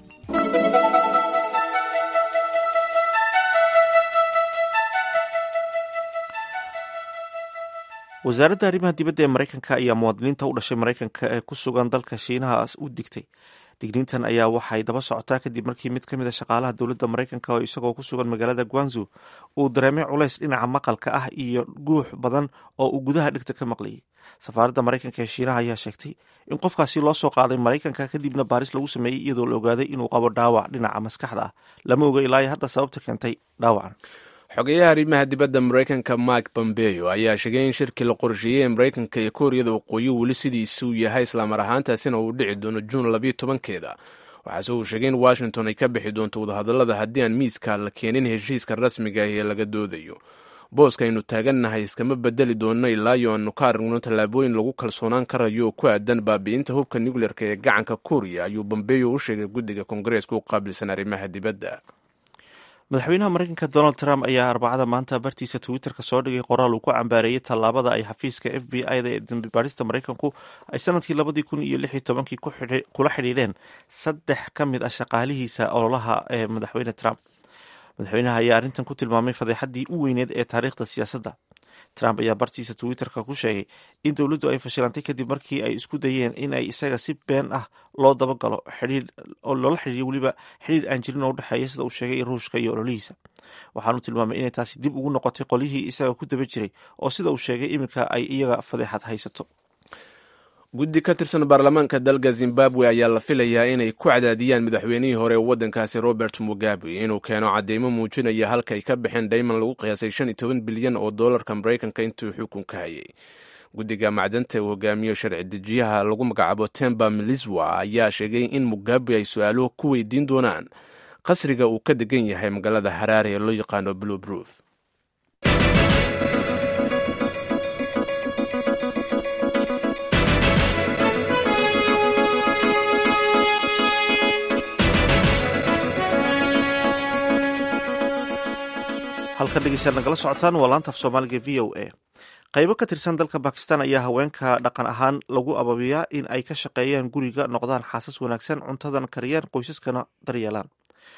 wasaaradda arrimaha dibadda ee maraykanka ayaa muwaadiniinta u dhashay maraykanka ee ku sugan dalka shiinahaas u digtay digniintan ayaa waxay daba socotaa kadib markii mid ka mid a shaqaalaha dowladda maraykanka oo isagoo ku sugan magaalada guanzu uu dareemay culays dhinaca maqalka ah iyo guux badan oo uu gudaha dhigta ka maqlayay safaaradda maraykanka ee shiinaha ayaa sheegtay in qofkaasi loo soo qaaday maraykanka kadibna baaris lagu sameeyey iyadoo la ogaaday inuu qabo dhaawac dhinaca maskaxda ah lama oga ilaa hadda sababta keentay dhaawacan
xogeyaha arrimaha dibadda maraykanka mike pompeo ayaa sheegay in shirkii la qorsheeyey ee maraykanka iyo kooriyada waqooyi weli sidiisuu yahay islaamar ahaantaasina uu dhici doono juun labiyo tobankeeda waxaase uu sheegay in washington ay ka bixi doonto wadahadallada haddii aan miiska la keenin heshiiska rasmiga ah ee laga doodayo booska aynu taagannahay iskama bedeli doonno ilaa iyo aanu ka aragno tallaabooyin lagu kalsoonaan karayo oo ku aadan baabi'inta hubka nucleerka ee gacanka kooriya ayuu bombeyo u sheegay guddiga koongareeska u qaabilsan arrimaha dibadda
madaxweynaha maraykanka donald trump ayaa arbacada maanta bartiisa twitterka soo dhigay qoraal uu ku cambaareeyey tallaabada ay xafiiska f b i da ee dambibaarista maraykanku ay sanadkii labadii kun iyo lix iyo tobankii kula xidhiidheen saddex ka mid ah shaqaalihiisa ololaha ee madaxweyne trump madaxweynaha ayaa arrintan ku tilmaamay fadeexaddii u weyneed ee taariikhda siyaasadda trump ayaa bartiisa twitterka ku sheegay in dowladdu ay fashilantay kadib markii ay isku dayeen in ay isaga si been ah loo dabagalo oo loola xidhiiriyo weliba xidhiir aan jirin oo udhexeeya sida uu sheegay ruushka iyo ololihiisa waxaanu tilmaamay inay taasi dib ugu noqotay qolyihii isaga ku daba jiray oo sida uu sheegay iminka ay iyaga fadeexad haysato
guddi ka tirsan baarlamaanka dalka zimbabwe ayaa la filayaa inay ku cadaadiyaan madaxweynihii hore ee waddankaasi robert mugabe inuu keeno cadeymo muujinaya halka ay ka baxeen dhayman lagu qiyaasay shan iyo toban bilyan oo doolarka maraykanka intuu xukunka hayay guddiga macdanta uu hogaamiyo sharci dejiyaha lagu magacaabo temba miliswa ayaa sheegay in mugabe ay su-aalo ku weydiin doonaan qasriga uu ka degan yahay magaalada haraare ee loo yaqaano blue bruth
halkan dhegeystayaal nagala socotaan waa laanta af soomaaliga v o a qaybo ka tirsan dalka bakistan ayaa haweenka dhaqan ahaan lagu ababiyaa in ay ka shaqeeyaan guriga noqdaan xaasas wanaagsan cuntadan kariyaan qoysaskana daryeelaan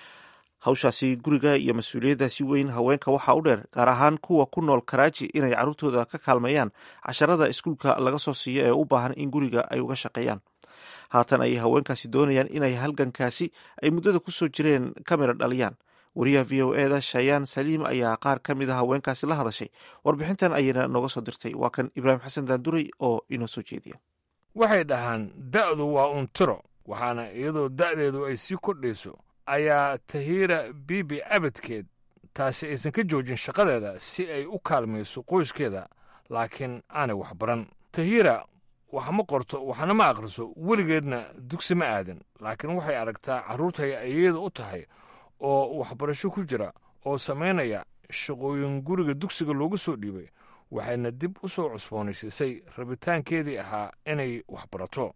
hawshaasi guriga iyo mas-uuliyaddaasi weyn haweenka waxaa u dheer gaar ahaan kuwa ku nool karaaji inay carruurtooda ka kaalmeeyaan casharada iskuulka laga soo siiyo ee u baahan in guriga ay uga shaqeeyaan haatan ayay haweenkaasi doonayaan inay halgankaasi ay muddada kusoo jireen kamira dhaliyaan wariyaha v o e da shayaan saliim ayaa qaar ka mid a haweenkaasi la hadashay warbixintan ayayna nooga soo dirtay waa kan ibraahim xasan daanduray oo inoo soo jeediya
waxay dhahaan da'du waa untiro waxaana iyadoo da'deedu ay sii kordhayso ayaa tahiira bibi abadkeed taasi aysan ka joojin shaqadeeda si ay u kaalmayso qoyskeeda laakiin aanay waxbaran tahiira wax ma qorto waxna ma akhriso weligeedna dugsi ma aadan laakiin waxay aragtaa carruurtay iyada u tahay oo waxbarasho ku jira oo samaynaya shaqooyin guriga dugsiga loogu soo dhiibay waxayna dib u soo cusboonaysiisay rabitaankeedii ahaa inay waxbarato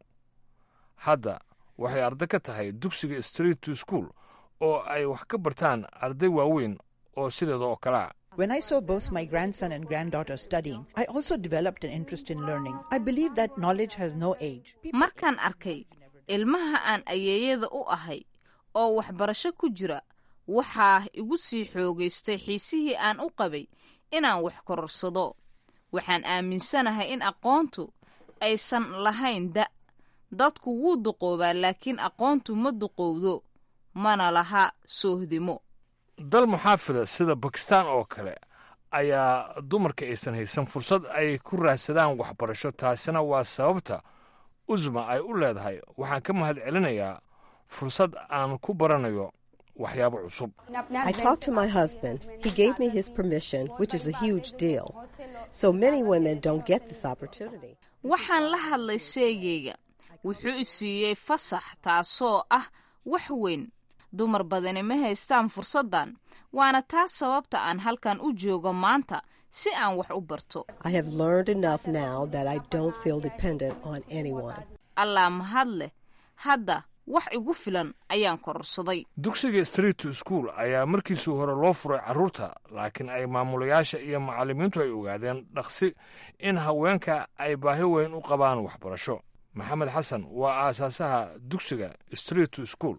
hadda waxay arday ka tahay dugsiga street to school oo ay wax ka bartaan arday waaweyn oo sideeda oo kalea
When I saw both my grandson and granddaughter studying, I also developed an interest in learning. I believe that knowledge has no age.
markaan arkay ilmaha aan ayeeyada u ahay oo waxbarasho ku jira waxaa igu sii xoogaystay xiisihii aan u qabay inaan wax kororsado waxaan aaminsanahay in aqoontu aysan lahayn da' dadku wuu duqoobaa laakiin aqoontu ma duqowdo mana laha soohdimo
dal muxaafida sida bakistaan oo kale ayaa dumarka aysan haysan fursad ay ku raadsadaan waxbarasho taasina waa sababta usma ay u leedahay waxaan ka mahad celinayaa fursad aan ku baranayo waxyaabo cusub
I talked to my husband. He gave me his permission, which is a huge deal. So many women don't get this opportunity.
waxaan la hadlay seegayga wuxuu i siiyey fasax taasoo ah wax weyn dumar badani ma haystaan fursaddan waana taas sababta aan halkan u joogo maanta si aan wax u barto
I have learned enough now that I don't feel dependent on anyone.
allaa mahad leh hadda wax igu filan ayaan kororsaday
dugsiga street to school ayaa markiisii hore loo furay carruurta laakiin ay maamulayaasha iyo macallimiintu ay ogaadeen dhaqsi in haweenka ay baahi weyn u qabaan waxbarasho maxamed xasan waa aasaasaha dugsiga street to school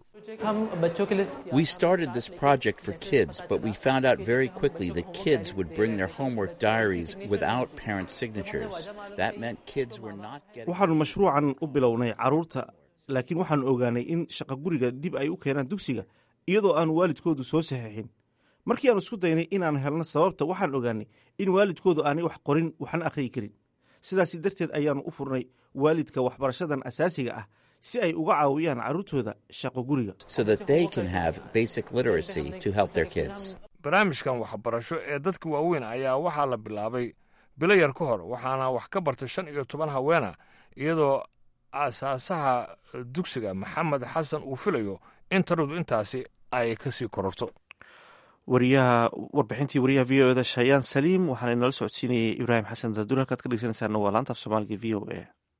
We started this project for kids, but we found out very quickly that kids would bring their homework diaries without parents' signatures. That meant kids were not getting.
waxaanu mashruucan u bilownay carruurta laakiin waxaanu ogaanay in shaqa guriga dib ay u keenaan dugsiga iyadoo aan waalidkoodu soo saxiixin markii aanu isku daynay inaanu helno sababta waxaan ogaanay in waalidkoodu aanay wax qorin waxna akhriyi karin sidaasi darteed ayaanu u furnay waalidka waxbarashadan asaasiga ah si ay uga caawiyaan carruurtooda shaqo guriga
so that they can have basic literacy to help their kids.
barnaamijkan waxbarasho ee dadka waaweyn ayaa waxaa la bilaabay bilo yar ka hor waxaana wax ka bartay shan iyo toban haweena iyadoo aasaasaha dugsiga maxamed xasan uu filayo in taradu intaasi ay ka sii kororto
wariyaha warbixintii wariyaha v o eda shayaan saliim waxaana inala socodsiinayay ibraahim xasan daaduri halkaad ka dhegeysanaysaana waa laanta af soomaaliga v o a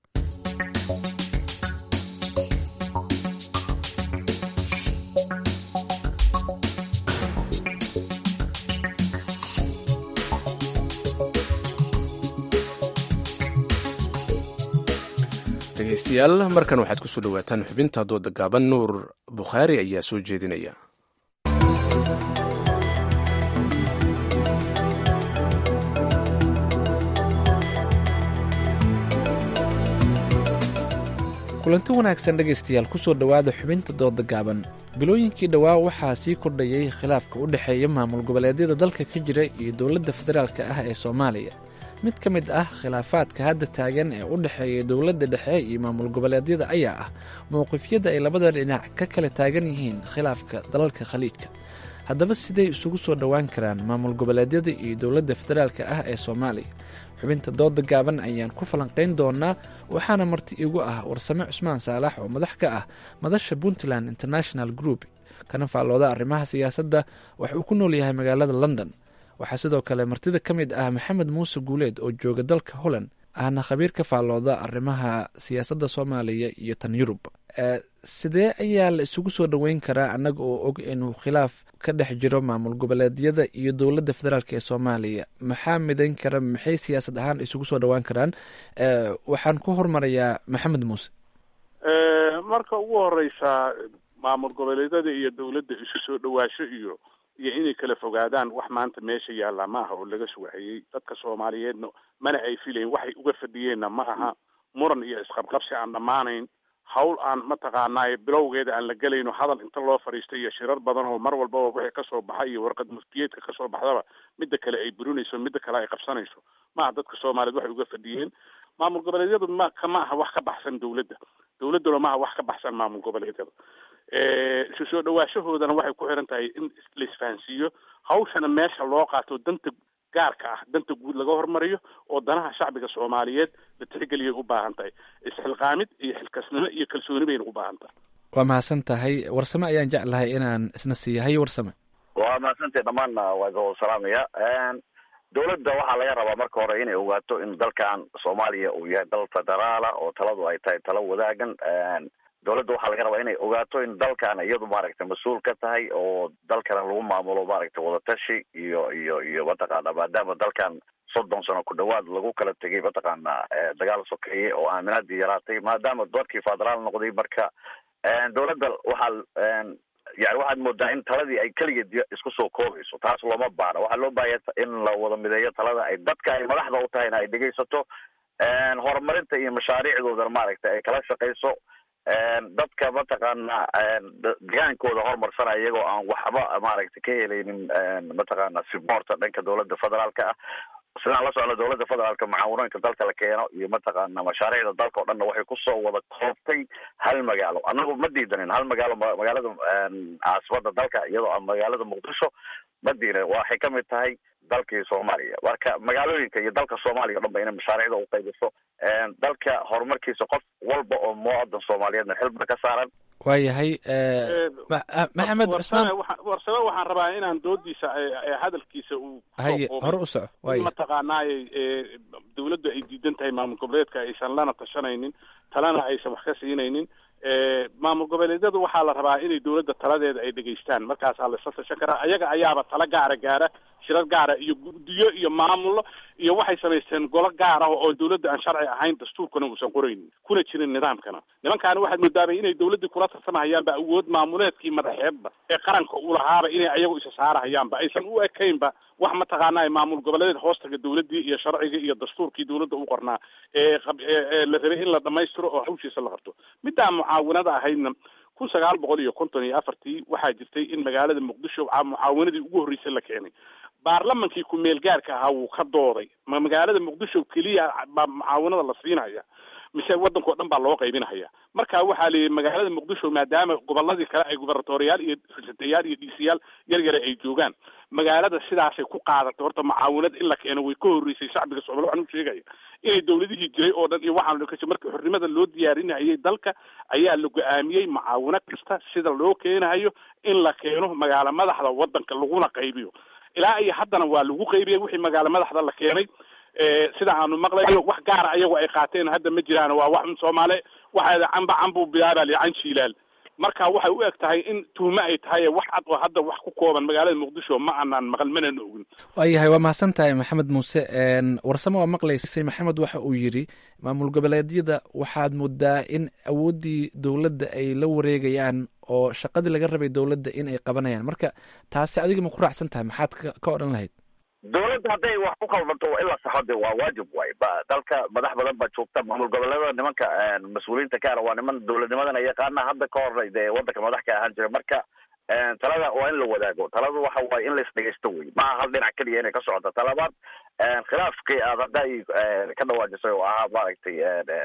dhegeystayaal markan waxaad ku soo dhowaataan xubinta dooda gaaban nuur bukhaari ayaa soo jeedinaya
kulanti wanaagsan dhegaystayaal kusoo dhowaada xubinta dooda gaaban bilooyinkii dhowaa waxaa sii kordhayay khilaafka u dhexeeya maamul goboleedyada dalka ka jira iyo dowladda federaalka ah ee soomaaliya mid ka mid ah khilaafaadka hadda taagan ee u dhexeeya dowladda dhexe iyo maamul goboleedyada ayaa ah mowqifyada ay labada dhinac ka kala taagan yihiin khilaafka dalalka khaliijka haddaba siday isugu soo dhowaan karaan maamul goboleedyada iyo dowladda federaalka ah ee soomaaliya xubinta dooda gaaban ayaan ku falanqayn doonaa waxaana marti igu ah warsame cusmaan saalax oo madax ka ah madasha puntland international group kana faallooda arrimaha siyaasadda waxa uu ku nool yahay magaalada london waxaa sidoo kale martida ka mid ah maxamed muuse guuleed oo jooga dalka holland ahna khabiir ka faallooda arrimaha siyaasadda soomaaliya iyo tan yurub sidee ayaa la isugu soo dhoweyn karaa annaga oo og inuu khilaaf ka dhex jiro maamul goboleedyada iyo dowladda federaalk ee soomaaliya maxaa midayn kara maxay siyaasad ahaan isugu soo dhowaan karaan waxaan ku hormarayaa maxamed muuse
marka ugu horeysa maamul goboleedyada iyo dowladda isu soo dhawaasho iyo iyo inay kala fogaadaan wax maanta meesha yaallaa ma aha oo laga sugahayey dadka soomaaliyeedna mana ay filayn waxay uga fadhiyeenna ma aha muran iyo isqabqabsi aan dhammaanayn hawl aan mataqaanaaye bilowgeeda aan la gelayno hadal inta loo fadhiistay iyo shirar badan oo mar walbaba wixii kasoo baxa iyo warqad muftiyeedka kasoo baxdaba midda kale ay burinayso midda kale ay qabsanayso ma aha dadka soomaaliyeed waxay uga fadhiyeen maamul goboleedyadu ma kama aha wax ka baxsan dowladda dowladduna ma aha wax ka baxsan maamul goboleedyada isu soo dhawaashahoodana waxay ku xiran tahay in la isfahansiiyo hawshana meesha loo qaato danta gaarka ah danta guud laga hormariyo oo danaha shacbiga soomaaliyeed la tixgeliyay u baahan tahay isxilqaamid iyo xilkasnimo iyo kalsooni bayna u baahan tahay
waa mahadsan tahay warsame ayaan jeclahay inaan isna siiyahay warsame
waa mahadsantahay dhammaanna waa idin salaamaya dowladda waxaa laga rabaa marka hore inay ogaato in dalkan soomaaliya uu yahay dal federaala oo taladu ay tahay talo wadaagan dowladda waxaa laga rabaa inay ogaato in dalkan iyadu maaragtay mas-uul ka tahay oo dalkana lagu maamulo maaragtay wadatashi iyo iyo iyo mataqaana maadaama dalkan soddon sano ku dhawaad lagu kala tegay mataqaana dagaal sokeeye oo aaminadii yaraatay maadaama dadkii federaal noqday marka dowladda waxaa yani waxaad moodaa in taladii ay keligeed isku soo koobayso taas looma baana waxaa loo baahaya in la wada mideeyo talada ay dadka ay madaxda u tahayna ay dhegaysato horumarinta iyo mashaariicdoodana maaragtay ay kala shaqayso dadka mataqaana degaankooda horumarsanaya iyagoo aan waxba maaragtay ka helaynin mataqaana siboorta dhanka dowladda federaalka ah sidaan la socno dowladda federaalka mucaawanooyinka dalka la keeno iyo mataqaana mashaariicda dalka o dhanna waxay kusoo wada koobtay hal magaalo annagu ma diidanin hal magaalo magaalada caasimada dalka iyadoo magaalada muqdisho ma diidanin waxay kamid tahay dalkii soomaaliya marka magaalooyinka iyo dalka soomaaliya o dhan ba inay mashaariicda u qaybiso dalka horumarkiisa qof walba oo muwadan soomaaliyeedna xilba ka saaran
waayahay maxamed cusmaan
warsame waxaan rabaa inaan doodiisa hadalkiisa uu
haye hore u soco waaya
mataqaanaaye dowladdu ay diidan tahay maamul goboleedka aysan lana tashanaynin talana aysan wax ka siinaynin maamul goboleedyadu waxaa la rabaa inay dowladda taladeeda ay dhegaystaan markaasaa la isla tashan karaa ayaga ayaaba tala gaara gaara shirar gaara iyo guddiyo iyo maamullo iyo waxay samaysteen golo gaar ah oo dowladda aan sharci ahayn dastuurkana uusan qoraynin kuna jirin nidaamkana nimankaana waxaad moodaabay inay dowladdii kula tartamahayaanba awood maamuleedkii madaxeedba ee qaranka uu lahaaba inay ayagu isa saarahayaanba aysan u ekaynba wax mataqaanaa maamul goboleed hoostaga dowladdii iyo sharcigii iyo dastuurkii dowladda u qornaa ee la rabay in la dhamaystiro oo hawshiisa la qabto middaa mucaawinada ahaydna kun sagaal boqol iyo konton iyo afartii waxaa jirtay in magaalada muqdisho mucaawinadii ugu horreysay la keenay baarlamankii ku-meel gaarka ahaa wuu ka dooday ma magaalada muqdisho keliya baa mucaawinada la siinaya mise waddankao dhan baa loo qaybinahaya marka waxaa la yidhi magaalada muqdisho maadaama goboladii kale ay gubernatoriyaal iyo rasidayaal iyo dhiisiyaal yar yare ay joogaan magaalada sidaasay ku qaadatay horta mucaawinad in la keeno way ka horreysay shacbiga soomaliya waxaan u sheegaya inay dowladihii jiray oo dhan iyo waxaan kasi marka xornimada loo diyaarinayay dalka ayaa la go-aamiyey mucaawino kasta sida loo keenahayo in la keeno magaalo madaxda waddanka laguna qaybiyo ilaa iyo haddana waa lagu qaybiyey wixii magaalo madaxda la keenay sida aanu maqlayo wax gaara ayagu ay qaateen hadda ma jiraan waa wax soomaale waxaa camba cambuu bilaabal can shiilaal marka waxay u eg tahay in tuhme ay tahay wax cad oo hadda wax ku kooban magaalada muqdisho ma aanaan maqal manana ogin
waayahay waa mahadsan tahay maxamed muuse warsame waa maqlaysay maxamed waxa uu yidhi maamul goboleedyada waxaad moodaa in awooddii dowladda ay la wareegayaan oo shaqadii laga rabay dowladda in ay qabanayaan marka taasi adiga ma ku raacsan tahay maxaad ka odhan lahayd
dowladda hadday wax ku qaldanto waa in la saxo de waa waajib waay ba dalka madax badan baa joogta maamul goboleedada nimanka mas-uuliyiinta kaana waa niman dowladnimadana yaqaana hadda ka hor dee waddanka madax ka ahaan jira marka talada waa in la wadaago taladu waxa waaye in la isdhegeysto wey maaha hal dhinac keliya inay ka socoto talabaad khilaafkii aad hadday ka dhawaajisay oo ahaa maaragtay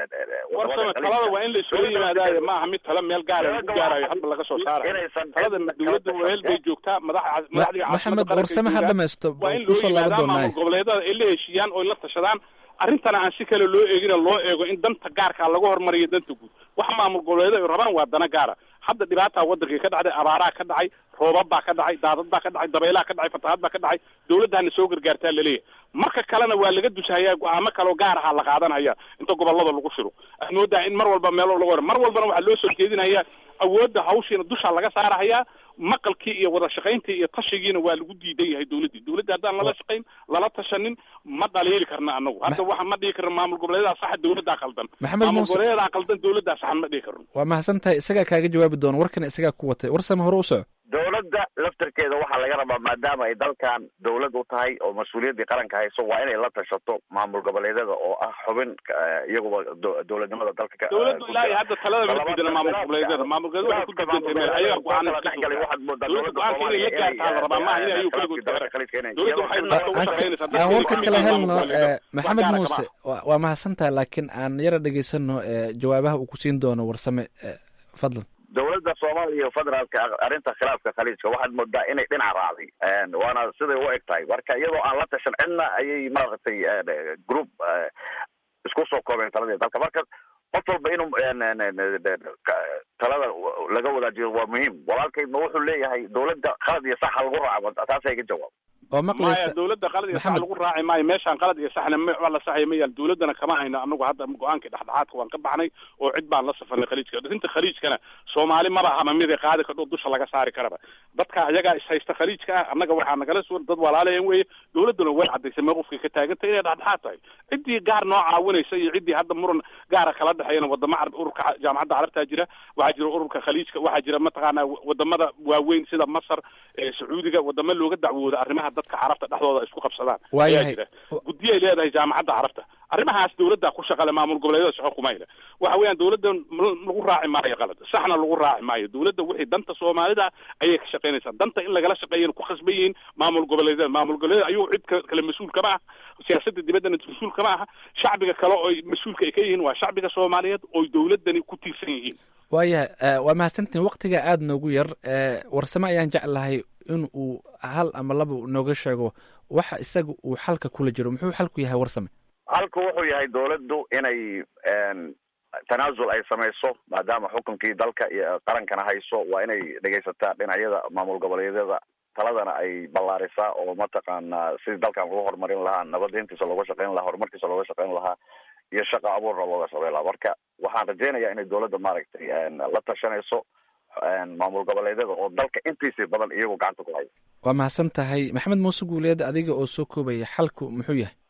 warsame talada waa in la isula yimaadaayo maaha mid tala meel gaara lagu gaarayo hadda laga soo saarayo talada dowladda meel bay joogtaa madax madaxdii
maxamed warsame ha dhamaysto
waa in loo
kusoo laaban
yimaadaa
doonaaye
maamul goboleedada ay la heshiiyaan oo ay la tashadaan arrintana aan si kale loo eegina loo eego in danta gaarka laga hormariyo danta guud waxa maamul goboleeda ay rabaan waa dana gaara hadda dhibaataa wadankii ka dhacday abaaraa ka dhacay roobab baa ka dhacay daadad baa ka dhacay dabeylaa ka dhacay fatahaad baa ka dhacay dowladdana soo gargaartaa laleeyahay marka kalena waa laga dushahayaa go-aamo kaleo gaar aha la qaadanaya inta gobolada lagu shiro aad moodaa in mar walba meel laga hor mar walbana waxaa loo soo jeedinaya awoodda hawshiina dusha laga saarahayaa maqalkii iyo wada shaqayntii iyo tashigiina waa lagu diidan yahay dowladdii dowladda haddaan lala shaqayn lala tashanin ma dhaliili karna anagu hadda waxa ma dhihi karno maamul goboleedaa saxa dowladdaa qaldan
Maxamed
maamul
Muuse-
goboleedaa qaldan dowladdaa saxan ma dhihi karno
waa mahadsan tahay isagaa kaaga jawaabi doona warkan isagaa ku watay warsame hore u soco
dowladda laftarkeeda waxaa laga rabaa maadaama ay dalkan dowlad u tahay oo mas-uuliyaddii qaranka hayso waa inay la tashato maamul goboleedyada oo ah xubin eh, iyaguba do- dowladnimada dalka ka
dowladdu ilaahay hadda talada ma diidana maamul goboleedyada maamul goboleedyada waxay ku diidantahay meel ayaga go-aan iska soo saara. dowladda go-aanka inay la gaartaa la rabaa maaha inay ayagu keligood gaaraan dowladda waxay nafta u shaqaynaysaa
aan warka
dadkeeda
kala
kamid ah
helno
maamul goboleedyada.
eh, maxamed
Wax gaara
muuse
kama
waa waa mahadsan tahay laakiin aan yara dhegaysano eh, jawaabaha uu ku siin doono warsame eh, fadlan
dowladda soomaaliya iyo federaalka arrinta khilaafka khaliijka waxaad moodaa inay dhinac raacday waana siday u eg tahay marka iyadoo aan la tashan cidna ayay maaragtay eh, group eh, isku soo koobeen taladii dalka marka qof walba inuu en- en- en- en- ka- talada laga wadaajiyo waa muhiim walaalkaydna wuxuu leeyahay dowladda khalad iyo saxa lagu raaco taasay ka jawaab
oo
maya
maqlaysa
dowladda qalad iyo sax
Maxamed.
lagu raaci maayo meeshaan qalad iyo saxna ma waa la saxaya ma yaal dowladdana kama hayno anagu hadda go-aankii dhexdhexaadka waan ka baxnay oo cid baan la safarnay khaliijka arrinta khaliijkana soomaali maba ahama mid ay qaadi kardho dusha laga saari karaba dadka ayagaa ishaysta khaliijka ah annaga waxaa nagala sugan dad walaalayan weeye dowladduna way cadaysay mowqifkay ka taagantay inay dhexdhexaad tahay ciddii gaar noo caawinaysa iyo ciddii hadda muran gaara kala dhexeeyana wadamo carab ururka jaamacadda carabtaa jira waxaa jira ururka khaliijka waxaa jira mataqaanaa wadamada waaweyn sida masar ee sacuudiga wadamo looga dacwooda arrimaha dadka carabta dhexdooda ay isku qabsadaan ayaa
Waayahay.
jira guddiyo ay leedahay jaamacadda carabta arrimahaas dowladda ku shaqale maamul goboleedyada shaqo kuma hayla waxa weeyaan dowladda m- lagu raaci maayo qalad saxna lagu raaci maayo dowladda wixii danta soomaalida ayay ka shaqaynaysaa danta in lagala shaqeeyana ku khasban yihiin maamul goboleedyada maamul goboleedyada ayuu cid ka- kale mas-uul kama ah siyaasadda dibaddana mas-uul kama aha shacbiga kale oo ay mas-uulka ay ka yihiin waa shacbiga soomaaliyeed oo dowladdani ku tiirsan yihiin
waayahay eh, waa mahadsantihin waktiga aada noogu yar eh, warsame ayaan jeclahay in uu hal ama laba nooga sheego waxa isaga uu xalka kula jiro muxuu xalku yahay warsame
halku wuxuu yahay dowladdu inay en, tanaasul ay samayso maadaama xukunkii dalka iyo qarankana hayso waa inay dhegaysataa dhinacyada maamul goboleedyada taladana ay ballaarisaa oo mataqaanaa sidii dalkan lagu horumarin lahaa nabadintiisa looga shaqayn lahaa horumarkiisa looga shaqayn lahaa iyo shaqa abuurna looga shaqayn lahaa marka waxaan rajaynayaa inay dowladda maaragtay en, la tashanayso en, maamul goboleedyada oo dalka intiisii badan iyagu gacanta ku haya
waa mahadsan tahay maxamed muuse guuleed adiga oo soo koobaya xalku muxuu yahay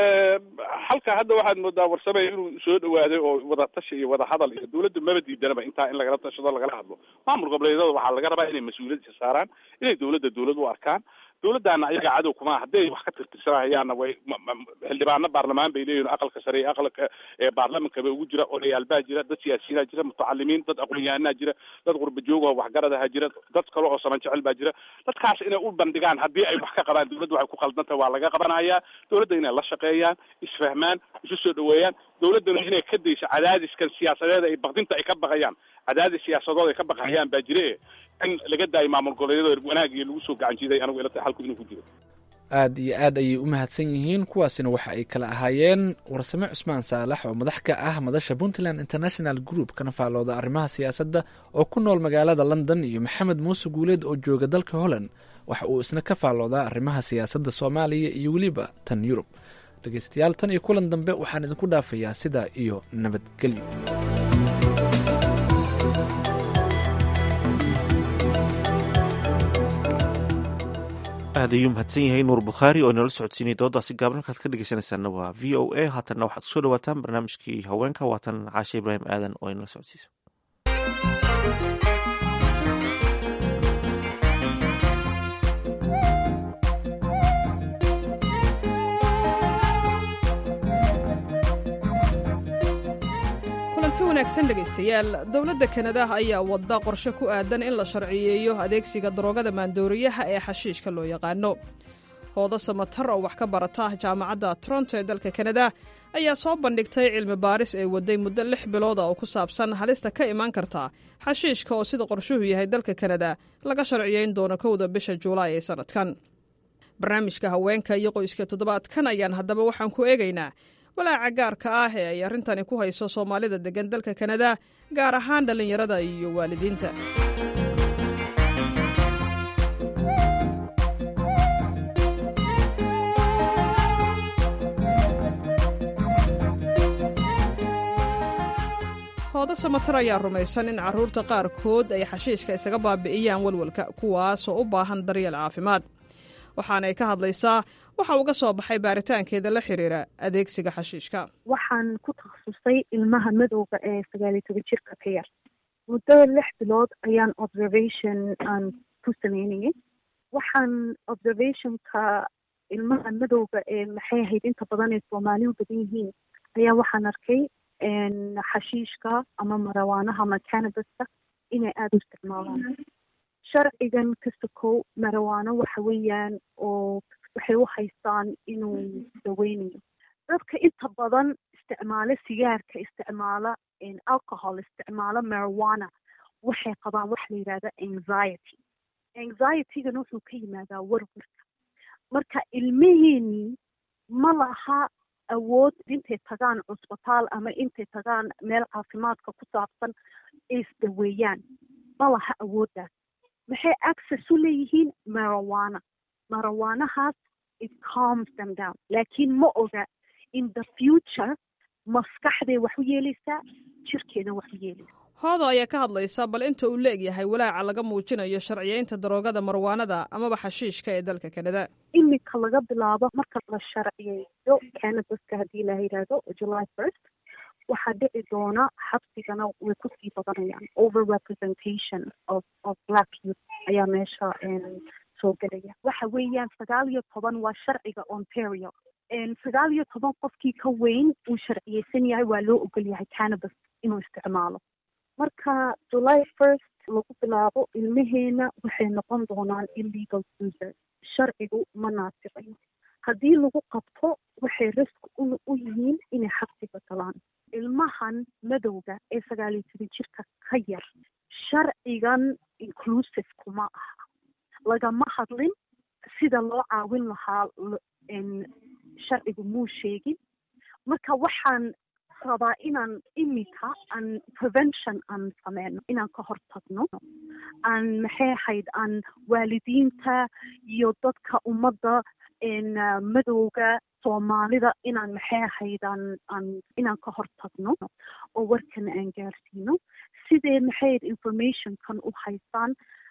halka hadda waxaad moodaa warsame inuu soo dhawaaday oo wada tashi iyo wada hadal iyo dowladda maba diidanaba intaa in lagala tashado lagala hadlo maamul goboleedyada waxaa laga rabaa inay mas-uuliyad isa saaraan inay dowladda dowlad u arkaan dowladdaana ayaga cadow kuma hadday wax ka tirtirsanahayaanna way ma- ma- xildhibaano baarlamaan bay leeyihin aqalka sare iyo aqalka ee baarlamankaba ugu jira odayaal baa jira dad siyaasiyiinaa jira mutacalimiin dad aqoon-yahanaa jira dad qurba joog oo waxgaradaha jira dad kale oo saman jecel baa jira dadkaas inay u bandhigaan haddii ay wax ka qabaan dowladda waxay ku qaldantahay waa laga qabanayaa dowladda inay la shaqeeyaan isfahmaan isu soo dhaweeyaan dowladdana inay ka dayso cadaadiskan siyaasadeeda ay baqdinta ay ka baqayaan cadaadis siyaasadood ay ka baqayaan baa jire in laga daayo maamul goboleedyada wanaag iyo lagu soo gacan jiiday anigu ila tahay halku inuu ku jiro
aad iyo aad ayay u mahadsan yihiin kuwaasina waxa ay kala ahaayeen warsame cusmaan saalax oo madax ka ah madasha puntland international group kana faallooda arrimaha siyaasadda oo ku nool magaalada london iyo maxamed muuse guuleed oo jooga dalka holland waxa uu isna ka faalloodaa arrimaha siyaasadda soomaaliya iyo weliba tan yurub dhegeystayaal tan iyo kulan dambe waxaan idinku dhaafayaa sidaa iyo nabadgelyo
aad ayuu mahadsan yahay nuur bukhaari oo inala socodsiinay doodaasi gaaban halkaad ka dhegeysanaysaana waa v o a haatanna waxaad kusoo dhawaataan barnaamijkii haweenka waatan caashe ibraahim aadan oo inala socodsiisa
kulanti wanaagsan dhegaystayaal dowladda kanada ayaa wadda qorshe ku aadan in la sharciyeeyo adeegsiga daroogada maandooriyaha ee xashiishka loo yaqaano hoodo samatar oo wax ka barata jaamacadda toronto ee dalka kanada ayaa soo bandhigtay cilmi baaris ee waday muddo lix bilooda oo ku saabsan halista ka imaan karta xashiishka oo sida qorshuhu yahay dalka kanada laga sharciyeyn doono kowda bisha juulaay ee sannadkan barnaamijka haweenka iyo qoyska toddobaadkan ayaan haddaba waxaan ku eegaynaa walaaca gaarka ah ee ay arrintani ku hayso soomaalida deggan dalka kanada gaar ahaan dhallinyarada iyo waalidiinta hoodo samatar ayaa rumaysan in carruurta qaarkood ay xashiishka isaga baabi'iyaan walwalka kuwaasoo u baahan daryeel caafimaad waxaanay ka hadlaysaa waxa uga soo baxay baaritaankeeda la xiriira adeegsiga xashiishka
waxaan ku takhasusay ilmaha madowga ee sagaal iyo toban jirka ka yar muddo lix bilood ayaan observation aan ku sameynayay waxaan observationka ilmaha madowga ee maxay ahayd inta badan ee soomaaliu badan yihiin ayaa waxaan arkay xashiishka ama marawaanaha ama canabaska inay aada u isticmaalaan sharcigan kasta kow marawaano waxa weeyaan oo waxay u haystaan inuu daweynayo dadka inta badan isticmaala sigaarka isticmaala alcohol isticmaala marijuana waxay qabaan waxa la yidhahda anxiety anxietygana wuxuu ka yimaadaa warwarka marka ilmaheenii ma laha awood intay tagaan cusbitaal ama intay tagaan meel caafimaadka ku saabsan ay isdaweeyaan ma laha awooddaas maxay access u leeyihiin marijuana marijuanahaas it calms them down laakiin ma oga in the future maskaxday wax u yeelaysaa jirkeeda wax u yeelaysaa
hoodo ayaa ka hadlaysa bal inta uu leegyahay walaaca laga muujinayo sharciyeynta daroogada marwaanada amaba xashiishka ee dalka kanada
iminka laga bilaabo marka la sharciyeeyo canabaska haddii la yidhaahdo july first waxaa dhici doona xabsigana way kusii badanayaan over representation of of black youth ayaa meesha soo gelaya waxa weeyaan sagaal iyo toban waa sharciga ontario sagaal iyo toban qofkii ka weyn uu sharciyeysan yahay waa loo ogol yahay cannabis inuu isticmaalo marka july first lagu bilaabo ilmaheena waxay noqon doonaan illegal users sharcigu ma naasicayo haddii lagu qabto waxay risk u yihiin inay xabsiga galaan ilmahan madowga ee sagaal iyo toban jirka ka yar sharcigan inclusive kuma aha lagama hadlin sida loo caawin lahaa sharcigu muu sheegin marka waxaan rabaa inaan iminka aan prevention aan sameyno inaan ka hortagno aan maxay ahayd aan waalidiinta iyo dadka ummadda madowga soomaalida inaan maxay ahayd aan aan inaan ka hortagno oo warkana aan gaarsiino sidee maxayd informationkan u haystaan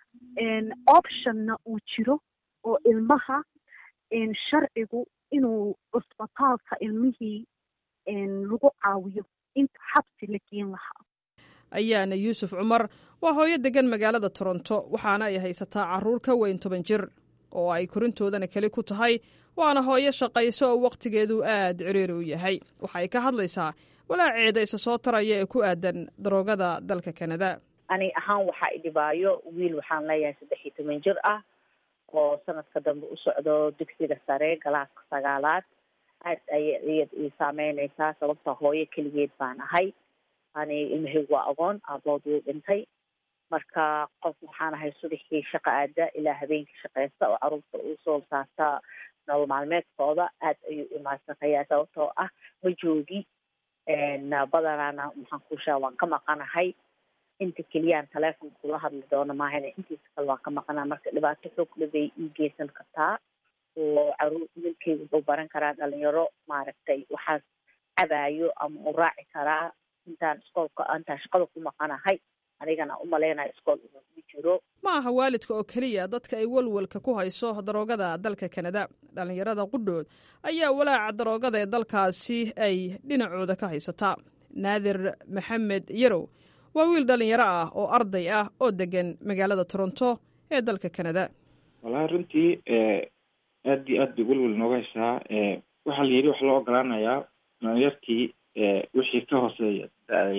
optionna uu jiro oo ilmaha sharcigu inuu cusbitaalka ilmihii lagu caawiyo inta xabsi la geen lahaa
ayaana yuusuf cumar waa hooyo degan magaalada toronto waxaana ay haysataa carruur ka weyn toban jir oo ay korintoodana keli ku tahay waana hooyo shaqayso oo wakhtigeedu aad ciriiri u yahay waxay ka hadlaysaa walaaceeda isa soo taraya ee ku aadan daroogada dalka kanada
ani ahaan waxaa idhibaayo wiil waxaan leeyahay saddex iyo toban jir ah oo sanadka dambe u socdo dugsiga sare galaaska sagaalaad aad ayay iyad ii saameyneysaa sababta hooyo keligeed baan ahay ani ilmahaygu waa agoon aabood wuu dhintay marka qof waxaan ahay subaxii shaqa aada ilaa habeenkii shaqeysta oo caruurta uu soo saarta nolol maalmeedkooda aad ayuu imaadsantayaa sababtoo ah ma joogi badanaana maxaan kuushaa waan ka maqanahay inta keliyaan telefonka kula hadli doono maahana intiisa kale waan ka maqanaa marka dhibaato xoogle bay ii geysan kartaa oo caruur wiilkeyga wuxuu baran karaa dhalinyaro maaragtay waxaas cabaayo ama u raaci karaa intaan iskoolka intaan shaqada ku maqanahay anigana umaleynayo iskool inuu u jiro
ma aha waalidka oo keliya dadka ay walwalka ku hayso daroogada dalka kanada dhallinyarada qudhood ayaa walaaca daroogada ee dalkaasi ay dhinacooda ka haysataa naadir maxamed yarow waa wiil dhallinyaro ah oo arday ah oo degan magaalada toronto ee dalka kanada
walahi runtii aad iyo aad bay welwel nooga haysaa waxaa la yidhi waxa loo ogolaanayaa dhalinyartii wixii ka hooseeya da-daya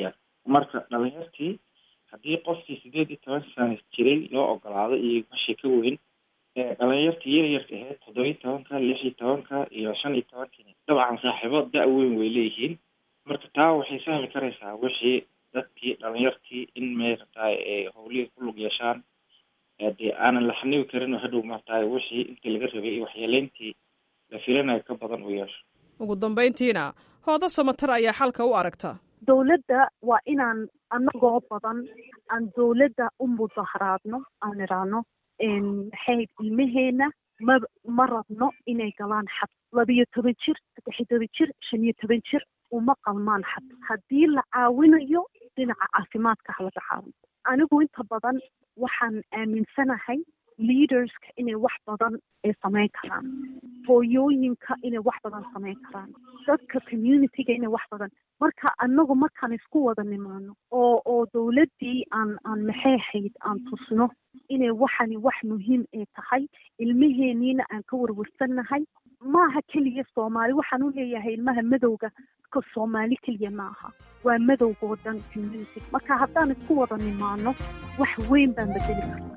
marka dhalinyartii haddii qofkii sideed iyo toban sano jiray loo ogolaado iyo wixii ka weyn dhalinyartii yaryarka ahayd toddoba iyo tobanka lix iyo tobanka iyo shan iyo tobankii dabcan saaxiibo da- weyn way leeyihiin marka taa waxay sahli karaysaa wixii dadkii dhalinyartii in maarataay ay howlihii ku lug yeeshaan dee aanan la xanibi karin oo hadhow maarataay wixii intii laga rabay iyo waxyeeleyntii la filanayo ka badan u yeesho
ugu dambayntiina hoodo samatar ayaa xalka u aragta
dowladda waa inaan anagoo badan aan dowladda u mudaharaadno aan idhaahno maxay ilmaheena ma ma rabno inay galaan xad labiyo toban jir saddex iyo toban jir shan iyo toban jir uma qalmaan xad haddii la caawinayo dhinaca caafimaadka halaga caawino anigu inta badan waxaan aaminsanahay leaderska inay wax badan ay samayn karaan hooyooyinka inay wax badan samayn karaan dadka communityga inay wax badan marka anagu markaan isku wada nimaano oo oo dowladdii aan aan maxay ahayd aan tusno inay waxani wax muhiim ay tahay ilmaheeniina aan ka warwarsannahay maaha keliya soomaali waxaan u leeyahay ilmaha madowga ka soomaali keliya maaha waa madowgoo dhan community marka haddaan isku wada nimaano wax weyn baan bedeli karna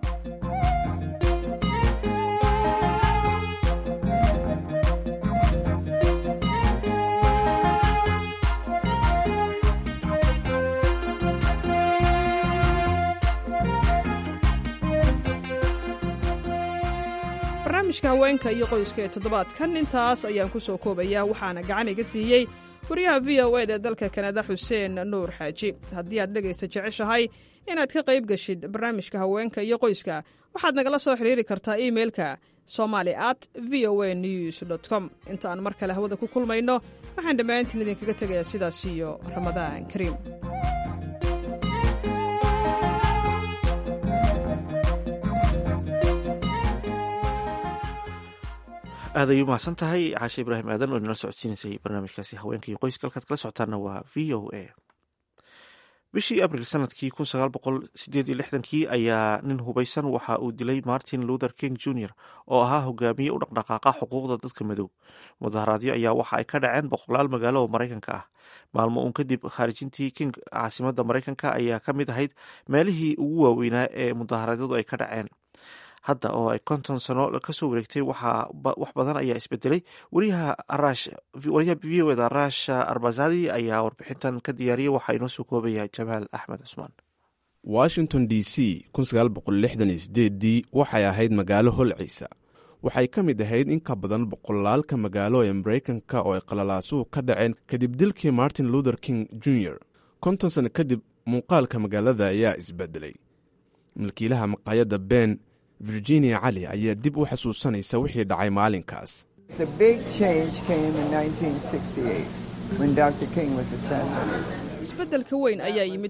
barnaamijka haweenka iyo qoyska ee toddobaadkan intaas ayaan ku soo koobayaa waxaana gacan iga siiyey wariyaha v o ed ee dalka kanada xuseen nuur xaaji haddii aad dhegaysta jeceshahay inaad ka qayb geshid barnaamijka haweenka iyo qoyska waxaad nagala soo xiriiri kartaa imeilka somali at v o a news com inta aan mar kale hawada ku kulmayno waxaan dhammaantiin idinkaga tegayaa sidaas iyo ramadaan kariim
aad ay u mahadsan tahay caashe ibraahim aadan oo inala socodsiinaysay barnaamijkaasi haweenka iyo qoyska halkaad kala socotaana waa v o a bishii abril sanadkii kun sagaal boqol sideed iyo lixdankii ayaa nin hubaysan waxa uu dilay martin luther king jr oo ahaa hogaamiye u dhaqdhaqaaqa xuquuqda dadka madow mudaharaadyo ayaa waxa ay ka dhaceen boqolaal magaalo oo maraykanka ah maalmo uun kadib khaarijintii king caasimada maraykanka ayaa ka mid ahayd meelihii ugu waaweynaa ee mudaharaadyadu ay ka dhaceen hadda oo ay konton sano kasoo wareegtay wax badan ayaa isbedelay wariyaha v o eda arash arbazadi ayaa warbixintan ka diyaariyay waxaa inoo soo koobaya jamaal axmed cusmaan
washington d c dii waxay ahayd magaalo holciisa waxay ka mid ahayd in ka badan boqolaalka magaalo ee maraykanka oo ay qalalaasuhu ka dhaceen kadib dilkii martin luther king jr konton sano kadib muuqaalka magaalada ayaa isbedelay milkiilaha maqaayadda ben virginia cali ayaa dib u xasuusanaysa wixii dhacay maalinkaas
isbeddelka weyn ayaa yimid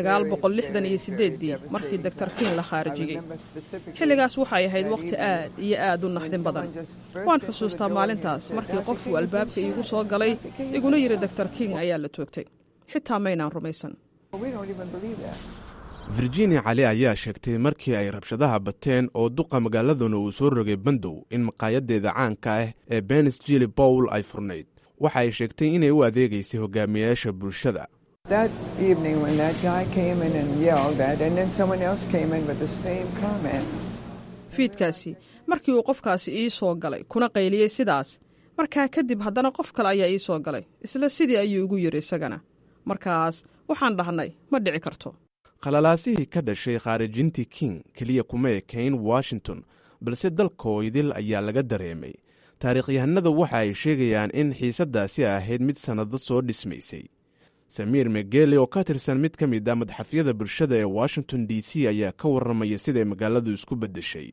ii markii doktor king la khaarijiyey xilligaas waxay ahayd wakhti aad iyo aad u naxdin badan waan xusuustaa maalintaas markii qofuu albaabka iigu soo galay iguna yidhi doktor king ayaa la toogtay xitaa maynaan rumaysan
virginia cali ayaa sheegtay markii ay rabshadaha bateen oo duqa magaaladuna uu soo rogay bandow in maqaayadeeda caanka ah ee benis jili bowl ay furnayd waxa ay sheegtay inay u adeegaysay hogaamiyayaasha bulshada
fiidkaasi markii uu qofkaasi ii soo galay kuna qayliyey sidaas markaa kadib haddana qof kale ayaa ii soo galay isla sidii ayuu igu yidhi isagana markaas waxaan dhahnay ma dhici karto
khalalaasihii ka dhashay khaarijintii king keliya kuma ekayn washington balse dalkoo idil ayaa laga dareemay taariikhyahanada waxa ay sheegayaan in xiisaddaasi ahayd mid sannado soo dhismaysay samiir megeli oo ka tirsan mid ka mid a madxafyada bulshada ee washington d c ayaa ka warramaya siday magaaladu isku beddeshay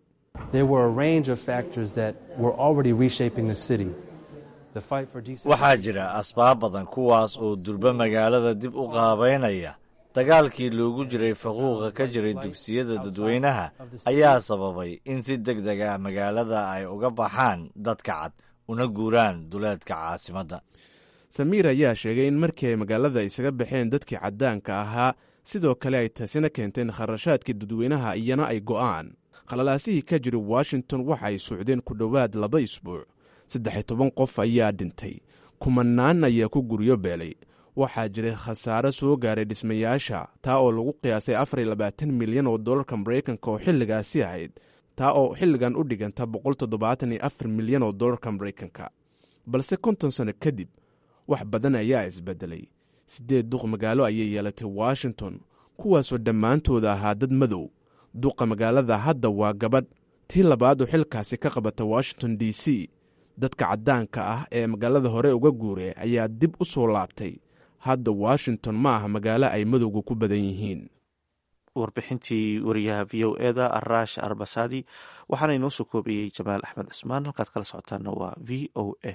waxaa jira asbaab badan kuwaas oo durba magaalada dib u qaabaynaya dagaalkii loogu jiray faquuqa ka jiray dugsiyada dadweynaha ayaa sababay in si deg deg ah magaalada ay uga baxaan dadka cad una guuraan duleedka caasimadda
samiir ayaa sheegay in markii ay magaalada isaga baxeen dadkii caddaanka ahaa sidoo kale ay taasina keenteen kharashaadkii dadweynaha iyana ay go'aan khalalaasihii ka jira washington waxa ay socdeen ku dhowaad laba isbuuc saddex-iyo toban qof ayaa dhintay kumanaan ayaa ku guryo beelay waxaa jiray khasaare soo gaaray dhismayaasha taa oo lagu qiyaasay afar iyo labaatan milyan oo dollarka maraykanka oo xilligaasi ahayd taa oo xilligan u dhiganta boqol toddobaatan iyo afar milyan oo dollarka maraykanka balse konton sano kadib wax badan ayaa isbedelay siddeed duq magaalo ayay yeelatay washington kuwaasoo dhammaantooda ahaa dad madow duqa magaalada hadda waa gabadh tii labaad oo xilkaasi ka qabata washington d c dadka caddaanka ah ee magaalada hore uga guuray ayaa dib u soo laabtay hadda washington ma aha magaalo ay madowga ku badan yihiin
warbixintii wariyaha v o eda araash arbasadi waxaana inoo soo koobayey jamaal axmed cismaan halkaad kala socotaana waa v o a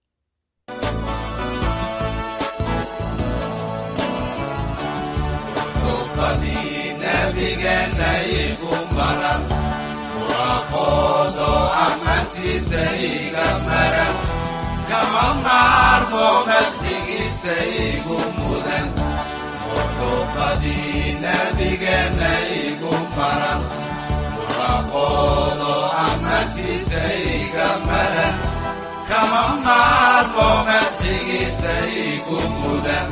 kama maarmo madxigiisa igu mudan muxuubadii nabigeena igu maran muraqoodo amadkiisa iga maran kama maarmo madxigiisa igu mudan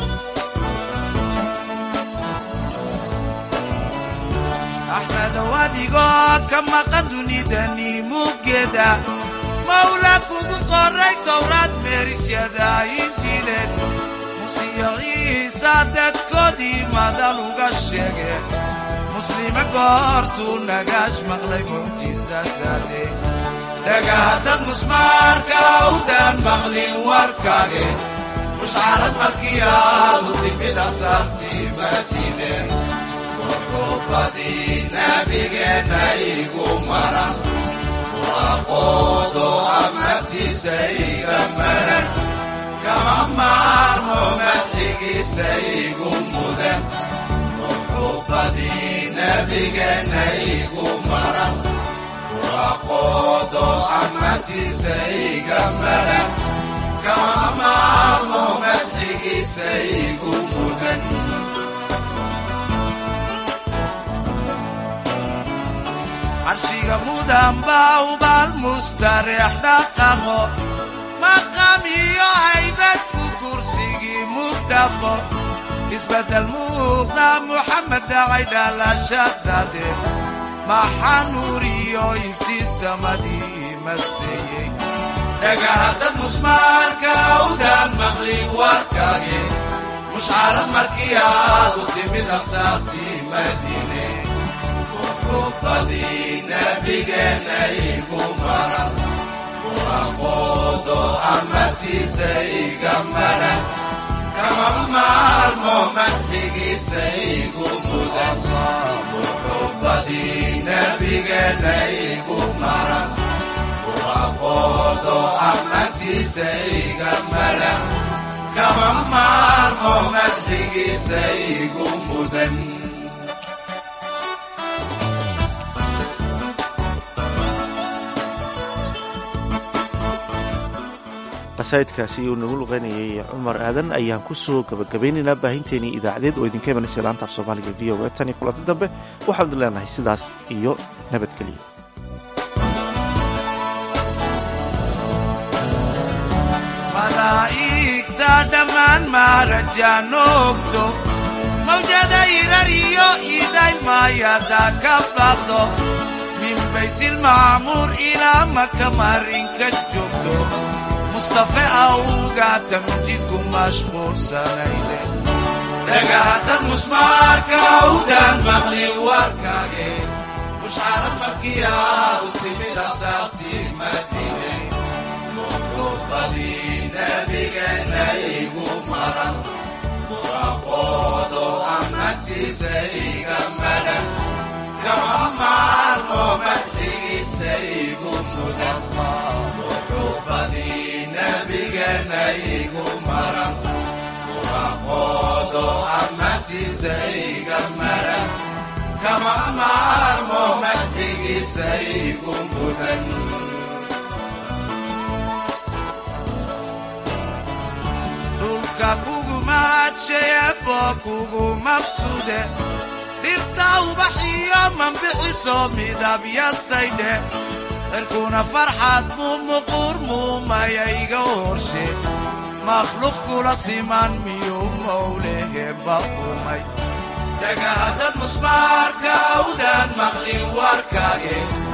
axmedow adigoo ka maqan dunidani muggeeda mawla kugu qoray towraad meerisyada injiileed musiyo ciisa dadkoodii madal uga sheege muslime goortuu nagaash maqlay mucjisadaade
dhagahaddad musmaarka awdaan maqlin warkaage mushcarad markii aadu timid asaartii madiine muxuubadii nabigeenna igu maran muraqoodo amadkiisa iga maran kama maarmo madxigiisa igu mudan muxuubadii nabigeenna igu maran muraqoodo amadkiisa iga maran kama maarmo madxigiisa igu mudan
carshiga mudan baa ubaal mustareex dhaqaqo maqam iyo haybad ku kursigii mugdhaqo isbeddel muuqda muxamed dhacay dhalashadade maxaa nuur iyo iftiisamadii maseeyey
dhagahaddad musmaarka awdaan maqlin warkaage mushcarad markii aadu timid ansaartii madiine muxuubadii nabigeenna igu maran muraqoodo amadkiisa iga maran kama maarmo madxigiisa igu mudan muxuubadii nabigeenna igu maran muraqoodo amadkiisa iga maran kama maarmo madxigiisa igu mudan
qasaa'idkaasi uu nagu luqeynayay cumar aadan ayaan ku soo gabagabaynaynaa baahinteenii idaacadeed oo idinka imanaysa laanta af soomaaliga v o a tan iyo kulanti dambe waxaanu leenahay sidaas iyo nabadgeliya
malaa'igta dhammaan maarajaan ogto mawjada irar iyo idhaylmaayada ka baqdo min baytilmacmuur ilaa maka marinka joogto mustafe awga tamjidku mashquulsanayde
dhagahaddad musmaarka awdaan maqlin warkaage mushcarad markii aadu timid asaartii madiine muxuubadii nabigeenna igu maran muraqoodo amadkiisa iga madan kama maarmo madxigiisa igu mudan muxuubadii nabigeenna igu maran muraqoodo amadkiisa iga maran kama maarmo madxigiisa igu mudan
dhulka kugu mahadshayeebo kugu mabsude dhirta ubaxiyo mambixiso midabyasaydhe cirkuna farxad buu muquur muumaya iga horshe makhluuq kula siman miyo howleheba umay
dhagahadad musmaarka awdaan maqlin warkaage